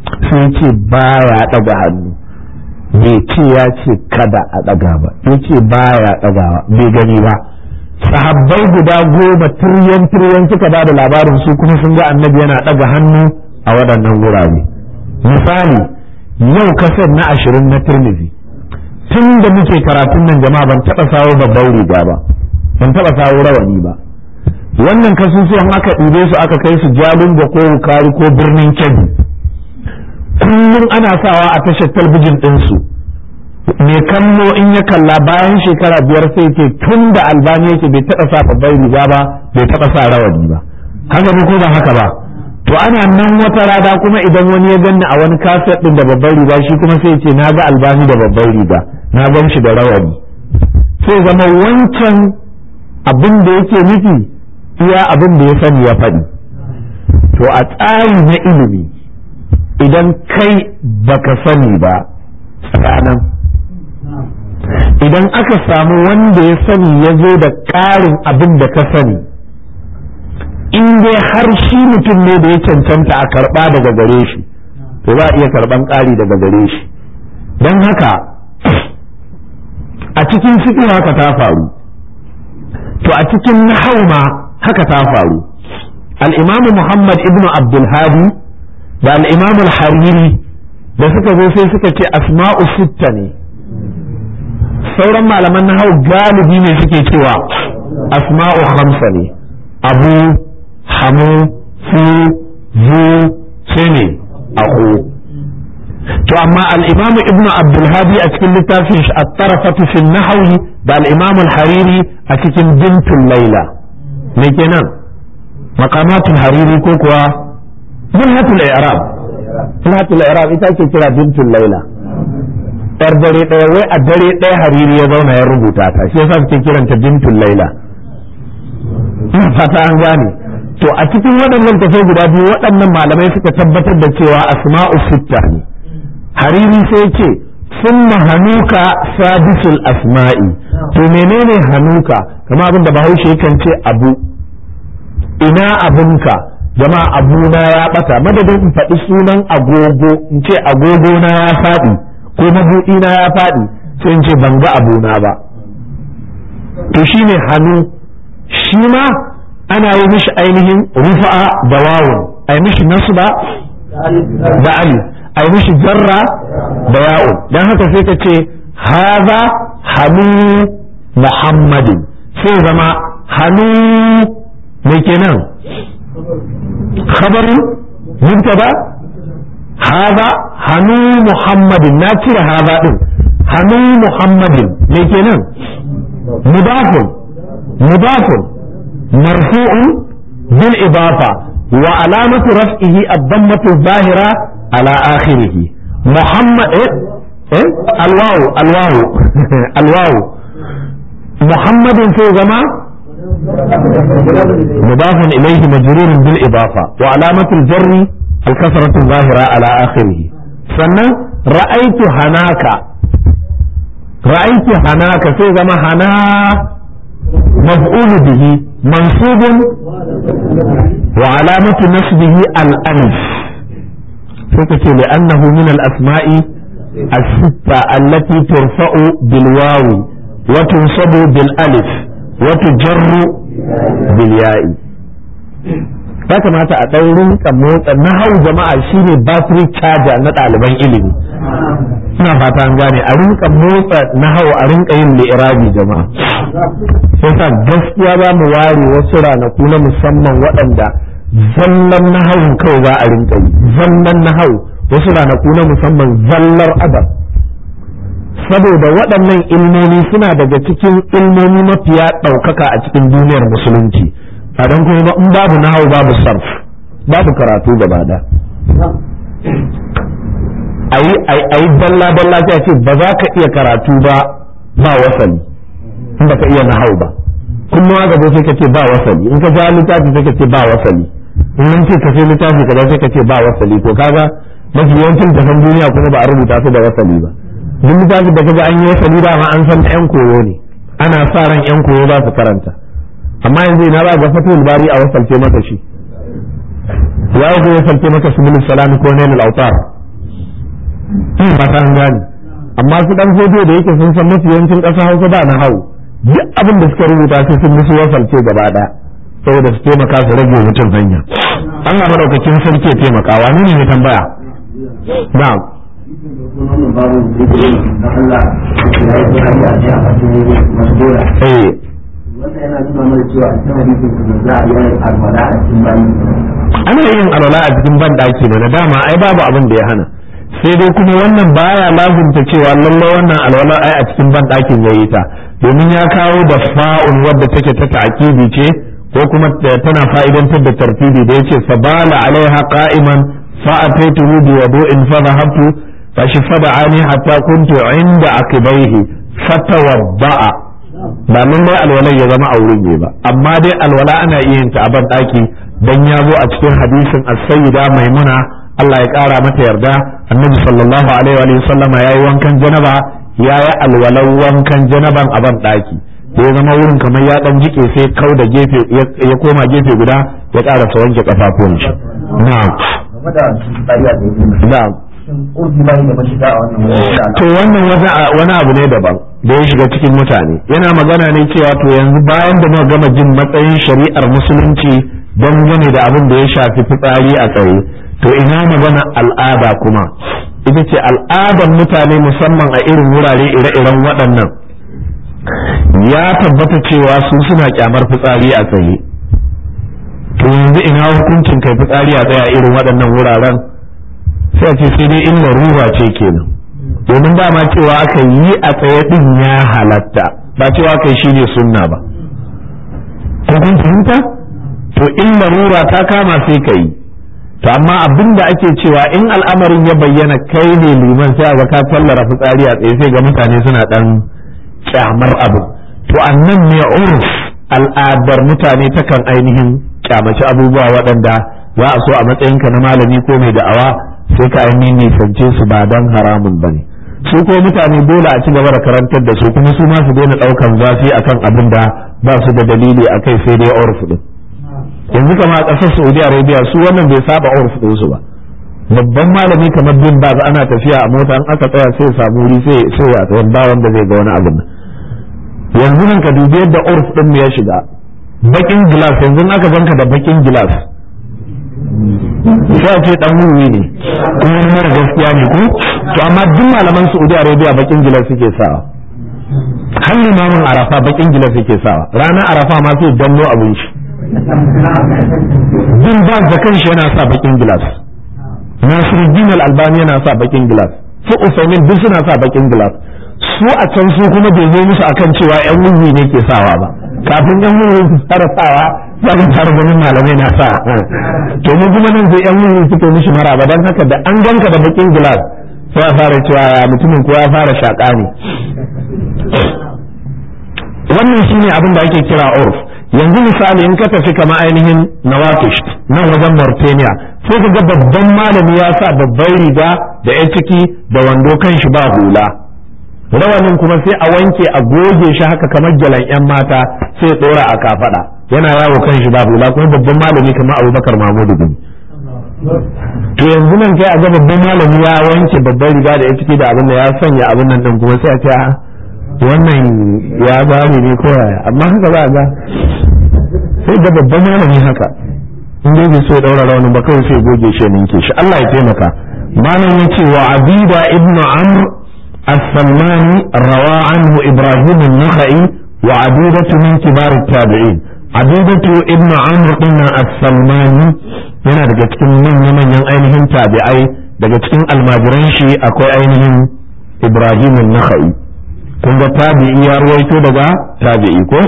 Speaker 1: sai ce baya ɗaga hannu bai ce ya ce kada a ɗaga ba ya ce baya ɗagawa bai gani ba sahabbai guda goma tiryan tiryan suka ba da labarin su kuma sun ga annabi yana ɗaga hannu a waɗannan wurare misali yau kasar na ashirin na turmizi tun da muke karatun nan jama'a ban taɓa sawo babban riga ba ban taɓa sawo rawani ba wannan kasusuwan aka ɗibe su aka kai su jalingo ko wukari ko birnin kebbi kullum ana sawa a tashar talbijin ɗinsu mai kallo in ya kalla bayan shekara biyar sai ce tun da albani yake bai taɓa sa babban riga ba bai taɓa sa rawani ba haka ne ko ba haka ba to ana nan wata rada kuma idan wani ya ganni a wani kaset ɗin da babban riga shi kuma sai ce na ga albani da babban riga na gan shi da rawani sai zama wancan abin da yake nufi iya abin da ya sani ya faɗi to a tsari na ilimi idan kai baka sani ba tsakanin idan aka samu wanda ya sani ya zo da ƙarin abin da ka sani in dai har shi mutum ne da ya cancanta a karɓa daga gare shi to za a iya karɓan ƙari daga gare shi don haka a cikin fiƙi haka ta faru to a cikin nahau ma haka ta faru al'imamu muhammad ibn abdulhadi da al'imamu hariri da suka zo sai suka ce asma'u sitta ne sauran malaman nahau galibi ne suke cewa asma'u hamsa ne abu hamu fu zu sai ne aku to amma al-imam ibn abdul hadi a cikin littafin shi at-tarafatu fi nahwi da al-imam al-hariri a cikin bintul laila me kenan maqamatul hariri ko kuwa mulhatul i'rab mulhatul i'rab ita ce kira bintul laila yar dare daya wai a dare daya hariri ya zauna ya rubuta ta shi yasa suke kiranta bintul laila ina fata an gane to a cikin waɗannan tafai guda biyu waɗannan malamai suka tabbatar da cewa asma'u sitta ne hariri sai ce summa hanuka sadisul asma'i to menene hanuka kama abin da bahaushe yakan ce abu ina abunka jama'a abuna ya bata madadin in faɗi sunan agogo in ce agogo na ya faɗi ko mabuɗi na ya faɗi sai in ce ban ga abuna ba to shine hannu shi ma ana yi mishi ainihin rufa'a da wawun a yi mishi nasba da ali a yi mishi jarra da ya'un don haka sai ka ce haza hannu muhammadin sai zama hannu mai kenan khabarin mubtada haza hannu muhammadin na cire haza din hannu muhammadin mai kenan mudafun mudafun مرفوع بالإضافة وعلامة رفعه الضمة الظاهرة على آخره محمد إيه؟ إيه؟ الواو الواو الواو محمد في زمان مضاف إليه مجرور بالإضافة وعلامة الجر الكسرة الظاهرة على آخره سنة رأيت هناك رأيت هناك في زمان هنا مفعول به منصوب وعلامة نصبه الألف فكتي لأنه من الأسماء الستة التي ترفع بالواو وتنصب بالألف وتجر بالياء ya kamata a ɗan rinka motsa na hau jama'a shine battery charger na ɗaliban ilimi ina fata an gane a rinka motsa na hau a rinka yin li'irabi jama'a sai sa gaskiya za mu ware wasu ranaku na musamman waɗanda zallan na hau kawai za a rinka yi zallan na hau wasu ranaku na musamman zallar adab saboda waɗannan ilmomi suna daga cikin ilmomi mafiya ɗaukaka a cikin duniyar musulunci a don kuma in babu nahawu babu sarf babu karatu gaba da ayi ayi dalla dalla sai ce ba za ka iya karatu ba ba wasali in ba ka iya nahawu ba kuma ga sai ka ce ba wasali in ka ja littafi sai ka ce ba wasali in nan ce ka sai littafi kaza sai ka ce ba wasali ko kaga mafi yawancin tafan duniya kuma ba a rubuta su da wasali ba duk littafin da kaga an yi wasali da ma an san yan koyo ne ana sa ran yan koyo za su karanta amma yanzu ina ba ga fatul bari a wasalce maka shi ya ko ya salce maka subul salam ko nail al-awtar in ba ta gane amma su dan hodo da yake sun san mafi yawancin ƙasa hausa ba na hau duk abin da suka rubuta sai sun musu wasalce gaba ɗaya saboda su taimaka su rage mutum hanya Allah madaukakin sarki ya taimaka wani ne mai tambaya na'am eh
Speaker 2: wannan yana nuna mana cewa a cikin hadisin kuma za a yi alwala a cikin bayi
Speaker 1: ana yin alwala a cikin ban daki ne na dama ai babu abin da ya hana sai dai kuma wannan baya lazumta cewa lallai wannan alwala ai a cikin ban dakin yayi ta domin ya kawo da fa'un wadda take ta ta'kidi ce ko kuma tana fa'idantar da tartibi da yace sabala alaiha qa'iman fa ataituhu bi wudu'in fa dhahabtu fa shafada'ani hatta kuntu 'inda akibaihi fatawadda'a ba nan dai alwala ya zama a wurin ne ba amma dai alwala ana iya yin ta a ban daki dan ya zo a cikin hadisin as-sayyida maimuna Allah ya kara mata yarda annabi sallallahu alaihi wa sallam yayi wankan janaba yayi alwalan wankan janaban a ban daki da ya zama wurin kamar ya dan jike sai kau da gefe ya koma gefe guda ya ƙara sa wanke kafafuwan shi na'am
Speaker 2: game da bariya da yake
Speaker 1: na'am
Speaker 2: shin urfi bai da mashiga a wannan wurin
Speaker 1: to wannan wani abu ne daban da ya shiga cikin mutane yana magana ne cewa to yanzu bayan da muka gama jin matsayin shari'ar musulunci dangane da abin da ya shafi fitsari a tsaye to ina magana al'ada kuma ita ce al'adar mutane musamman a irin wurare ire-iren waɗannan ya tabbata cewa su suna kyamar fitsari a tsaye to yanzu ina hukuncin kai fitsari a tsaye a irin waɗannan wuraren sai a ce sai dai illa ruwa ce kenan domin dama cewa aka yi a tsaye din ya halatta ba cewa kai shi ne sunna ba ko kun fahimta to in larura ta kama sai ka yi to amma abin da ake cewa in al'amarin ya bayyana kai ne liman sai ga ka tallara fitsari a tsaye sai ga mutane suna dan kyamar abu to annan ne urf al'adar mutane takan ainihin kyamaci abubuwa waɗanda za a so a matsayinka na malami ko mai da'awa sai ka ainihin nisance su ba don haramun ba ne su ko mutane dole a ci gaba da karantar da su kuma su ma su daina ɗaukan zafi akan abin da ba su da dalili a kai sai dai urf din yanzu kama a ƙasar saudi arabia su wannan bai saba urf din su ba babban malami kamar bin ba ana tafiya a mota an aka tsaya sai samu wuri sai sai ya tsaya ba wanda zai ga wani abin nan yanzu nan ka dubi yadda urf din ya shiga bakin gilas yanzu aka ganka da bakin gilas sai ce dan wuri ne kuma wani mara gaskiya ne ko to amma duk malaman Saudi Arabia bakin gilas suke sawa har limamin Arafa bakin gilas suke sawa ranar Arafa ma sai danno abin shi bin ba da kanshi yana sa bakin gilas Nasiruddin Al-Albani yana sa bakin gilas su Usaimin duk suna sa bakin gilas su a can su kuma bai zo musu akan cewa yan wuri ne ke sawa ba kafin yan wuri su fara sawa za ka fara ganin malamai na sa to mu kuma nan sai yan wuri suke mishi maraba dan haka da an ganka da bakin gilas sai a fara cewa mutumin ko ya fara shaka ne wannan shine abin da ake kira urf yanzu misali in ka tafi kama ainihin nawakish nan wajen Mauritania sai ka ga babban malami ya sa babban riga da ya ciki da wando kan shi ba hula rawanin kuma sai a wanke a goge shi haka kamar jalan yan mata sai tsora a kafada yana yawo kan shi ba hula kuma babban malami kamar abubakar mahmudu bin to yanzu nan kai a ga babban malami ya wanke babban riga da ya ciki da abin da ya sanya abin nan din kuma sai a ce wannan ya bani ne ko yaya amma haka za a ga sai ga babban malami haka in dai bai so ya daura rawanin ba kawai sai goge shi ninke shi Allah ya taimaka malam yace wa abida ibnu amr السلماني روى عنه إبراهيم النخعي وعبيدة من كبار التابعين عبيدة ابن عمرو بن السلماني yana daga cikin manya-manyan ainihin tabi'ai daga cikin almajiran shi akwai ainihin Ibrahim nakhai kun ga tabi'i ya ruwaito daga tabi'i ko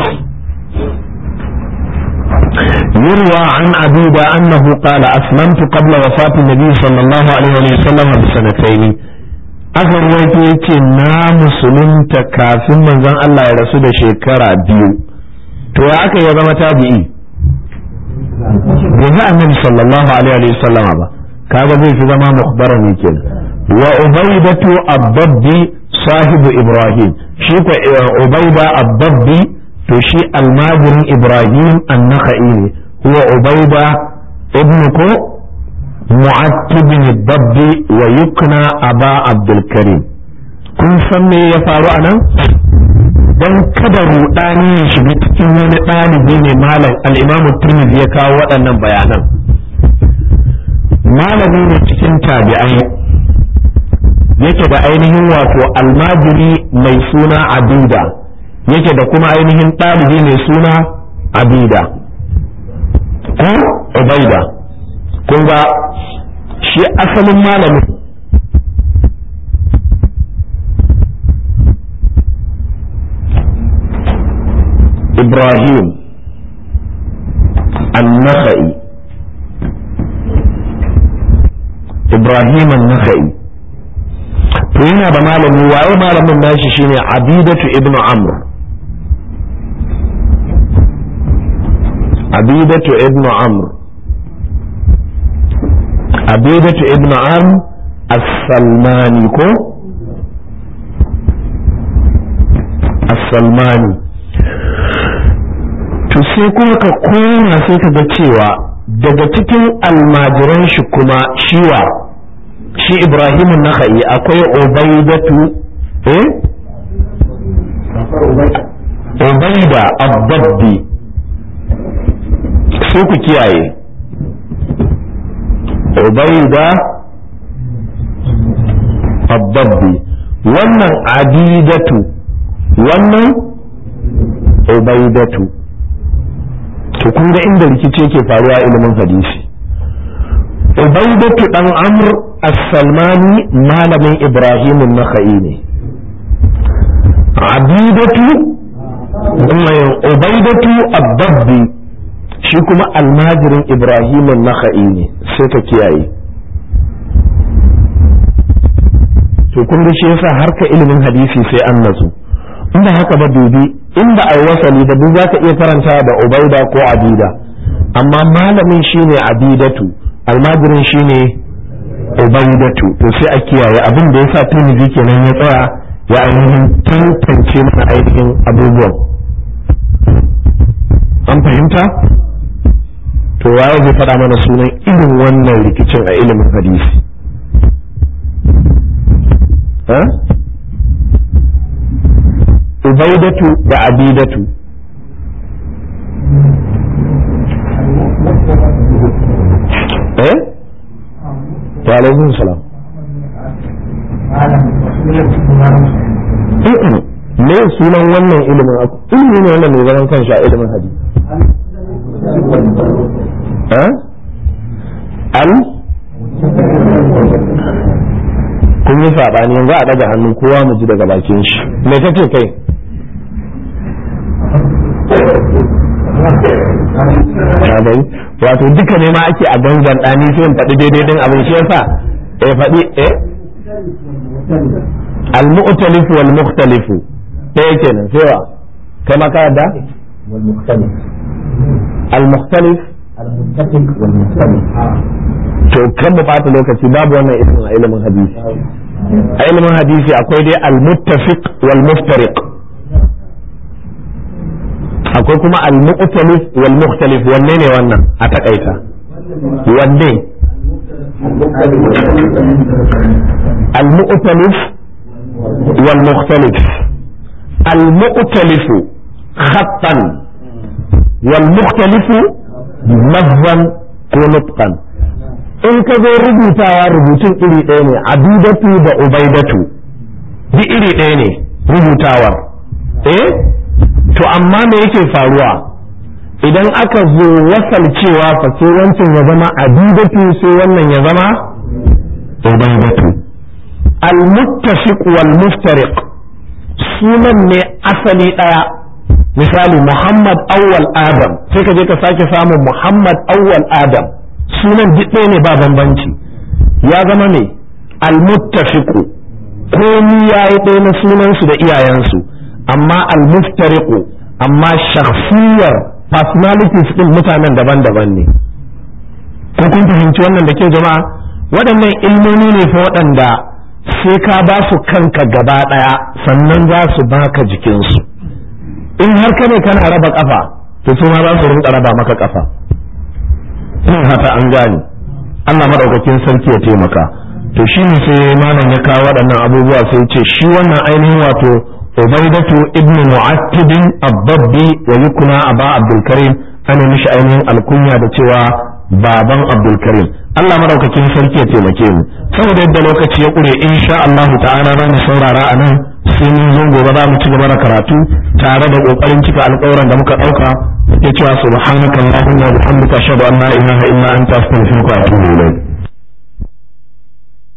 Speaker 1: يروى عن عبيدة أنه قال أسلمت قبل وفاة النبي صلى الله عليه وسلم بسنتين aka ruwaito ya ce na musulunta kafin manzon Allah ya rasu da shekara biyu to ya aka ya zama tabi'i bai ga annabi sallallahu alaihi wa sallam ba kaga zai fi zama mukhbara ne kenan wa ubaidatu abdabbi sahibu ibrahim shi ko ubaida abdabbi to shi almajirin ibrahim an-nakhai ne huwa ubaida ibnu ko mu'attibin babbi wa yukna aba abdul karim kun san me ya faru a nan don kada rudani ya shiga cikin wani ɗalibi ne malam al'imamu turmizi ya kawo waɗannan bayanan malami ne cikin tabi'ai yake da ainihin wato almajiri mai suna abida yake da kuma ainihin ɗalibi mai suna abida ko ubaida kun ga shi asalin malamin ibrahim النخعي ibrahim an-nakhai to yana da malami waye malamin nashi shine abidatu ibnu amr abidatu ibnu amr abidatu ibnu amr as-salmani ko as-salmani to sai kuma ka koma sai ka ga cewa daga cikin almajiran shi kuma shiwa shi ibrahim naka'i akwai ubaidatu eh ubaida abbabbi sai ku kiyaye ubaida abbabbi wannan adidatu wannan ubaidatu to kun ga inda rikici yake faruwa ilimin hadisi ubaidatu dan amr as-salmani malamin ibrahim an-nakhai ne abidatu ubaidatu ad-dabbi shi kuma almajirin ibrahim an-nakhai ne sai ka kiyaye to kun ga shi yasa harka ilimin hadisi sai an natsu inda haka ba dubi inda ai wasali da duk zaka iya karanta da ubaida ko abida amma malamin shine abidatu almajirin shine ubaidatu to sai a kiyaye abin da yasa tirmidhi kenan ya tsaya ya ainihin tantance mana ainihin abubuwan an fahimta to waye zai faɗa mana sunan irin wannan rikicin a ilimin hadisi ubaidatu da abidatu eh wa alaikum salam me sunan wannan ilimin ilimi ne wannan mai zaman kanshi a ilimin hadisi al kun yi saɓani yanzu a daga hannu kowa mu ji daga bakin shi me kace kai wato duka ne ma ake a gangan ɗani sai in faɗi daidai din abin shi yasa eh faɗi eh al-mu'talif wal mukhtalif ɗaya kenan sai wa kai ma ka yadda
Speaker 2: wal mukhtalif
Speaker 1: al-mukhtalif
Speaker 2: al-muttafiq wal mukhtalif
Speaker 1: to kan mu bata lokaci babu wannan ilimin a ilimin hadisi a ilimin hadisi akwai dai al-muttafiq wal muftariq akwai kuma al-mu'talif wal mukhtalif wanne ne wannan a takaita wanne al-mu'talif wal mukhtalif al-mu'talif khattan wal mukhtalif lafzan ko nutqan in ka zo rubutawa rubutun iri ɗaya ne abidatu da ubaidatu duk iri ɗaya ne rubutawar eh to amma me yake faruwa idan aka zo wasalcewa fa sai wancan ya zama abidatu sai wannan ya zama ubaidatu al-muttafiq wal muftariq sunan ne asali daya misali Muhammad awwal Adam sai ka je ka sake samun Muhammad awwal Adam sunan duk ɗaya ne ba bambanci ya zama ne al-muttafiq komi yayi ɗaya na sunansu da iyayensu amma al-muftariqu amma shakhsiyar personalities din mutanen daban-daban ne ko kun fahimci wannan da ke jama'a waɗannan ilmomi ne fa waɗanda sai ka ba su kanka gaba ɗaya sannan za su baka jikinsu in har ka ne kana raba kafa to su ma za su rinka raba maka kafa ina hata an gane Allah madaukakin sarki ya taimaka to shi ne sai malam ya kawo waɗannan abubuwa sai ce shi wannan ainihin wato ubaidatu ibn mu'attib ad-dabbi wa yukuna aba abdul karim ana mishi ainihin alkunya da cewa baban abdul karim Allah madaukakin sarki ya taimake mu saboda yadda lokaci ya kure insha Allah ta'ala za mu saurara a nan sai mun zo gobe za mu ci gaba da karatu tare da kokarin cika alƙawaran da muka ɗauka ya cewa subhanakallahumma wa bihamdika ashhadu an la ilaha illa anta astaghfiruka wa atubu ilayk